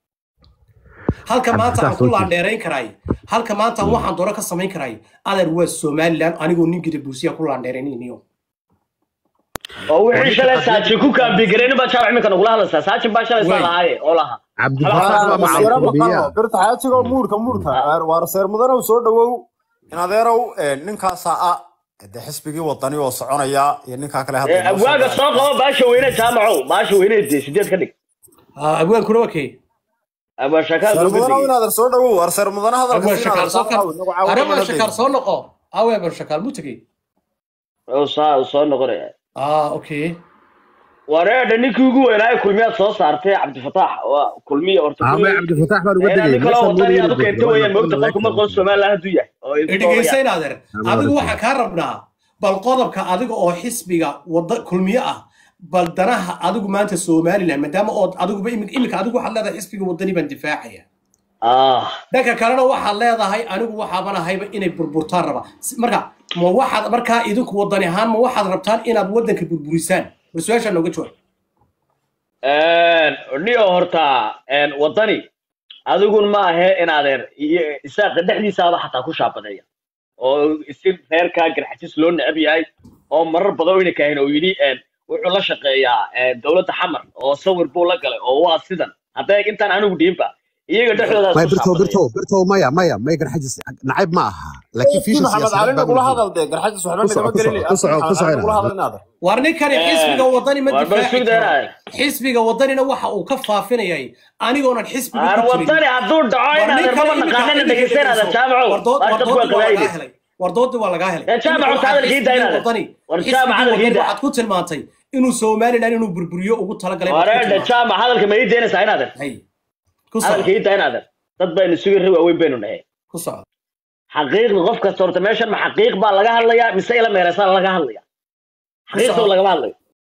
halka maanta aan ku Cabdifatax laandheerayn karaay halka maanta aan waxaan dooro ka samayn karaay adeer waa somalilan anigoo nin gida buusiya ku laandheerayniyo oo wixii shalay saajin ku kaambigareen baa jaamac iminka nagula hadlaysaa saajin baa shalay saa Way. lahaaye oo lahaa cabdifatax waa macalqubiya birta xaajigoo muurka muurka waar seer mudanow soo dhawow in adeerow ninkaasaa ah de xisbigii wadani oo soconaya iyo ninkaa kale Ee, abwaaga soo qabo baasha weyne jaamacow baasha weyne dee sideed ka dhig abwaankuna waa kee abwaa shakaal seer looga mudanow in digay adeer soo dhawow waar seer mudana hadalka abwaan siin shakaal adeer soo saa caawi, inagu caawi arabaan kama shakaal hadlayno. soo noqo awe abaan shakaal mu tegey oo saa soo noqonaya ah okay wareedha ninkii ugu weynaayo kulmiyaad soo saartay cabdifatax waa kulmiya horta ama kulmiya cabdifatax baan uga nin degay kaloo wadani aad u keentay weeyaan moogta qofku ma qoon somalilan hadduu yahay oo idin dhegaysayn adeer Ama adigu wada waxaa kaa rabnaa bal qodobka adiga oo xisbiga wada kulmiye ah bal danaha adigu maanta somalilan maadaama ood adiguba imika imika adigu waxaad leedahay xisbiga wadani baan difaacaya ah dhanka kalena waxaad leedahay anigu waxaaban ahayba inay burburtaan raba Si- marka ma waxaad markaa idinku wadani ahaan ma waxaad rabtaan inaad wadanka burburisaan bal su-aashaa nooga jawaab niyo horta een, wadani adigun ma ahe in adeer iyo isaaqa dhexdiisaaba xataa ku shaabadeeya oo si reerkaa garxajis loo necab yahay oo marar badan wayna kaahin oo yidhi een, wuxuu la shaqeeyaa een, dowladda xamar oo sawir buu la galay oo waa sidan hadday intaan anigu dhiinba iyaga dhexdoodaa may isku birtow shaabadeeya birtow birtow maya maya may garxajis nacayb ma aha laakiin fiisha maxamed cali siyaasadeed baa nagula muhiim hadal dee garxajis waxba Ku soco, nagama ku soco, gelin ku soco, ku soco, nagula hadal in adeer war ninkani Eh, xisbiga wadani ma war bal difaaci sugda karo inaad xisbiga wadanina waxa uu ka faafinayay anigoonan xisbiga aan ku jirin wadani hadduu dhaco in adeer maba naqaanana dhegeysan adeer jaamacow baas dadku waa qabaayili wardoodii waa lagaa helay Ee, jaamac, horta hadalkii daa inaad- war jaamac, hadalkii daa. waxaad ku tilmaantay inuu somalilan inuu burburiyo ugu talagalay baad ku wareedha tilmaantay. jaamac hadalka ma ii deynaysaa in adeer Hay. ku hadalka soco ii daa in adeer dad baynu sugi ri waaweyn baynu dhahay ku soco xaqiiqda qof kasta horta meeshan ma xaqiiq baa laga hadlayaa mise ila meereysaa laga hadlaya xaqiiqda soco. lagama hadlayo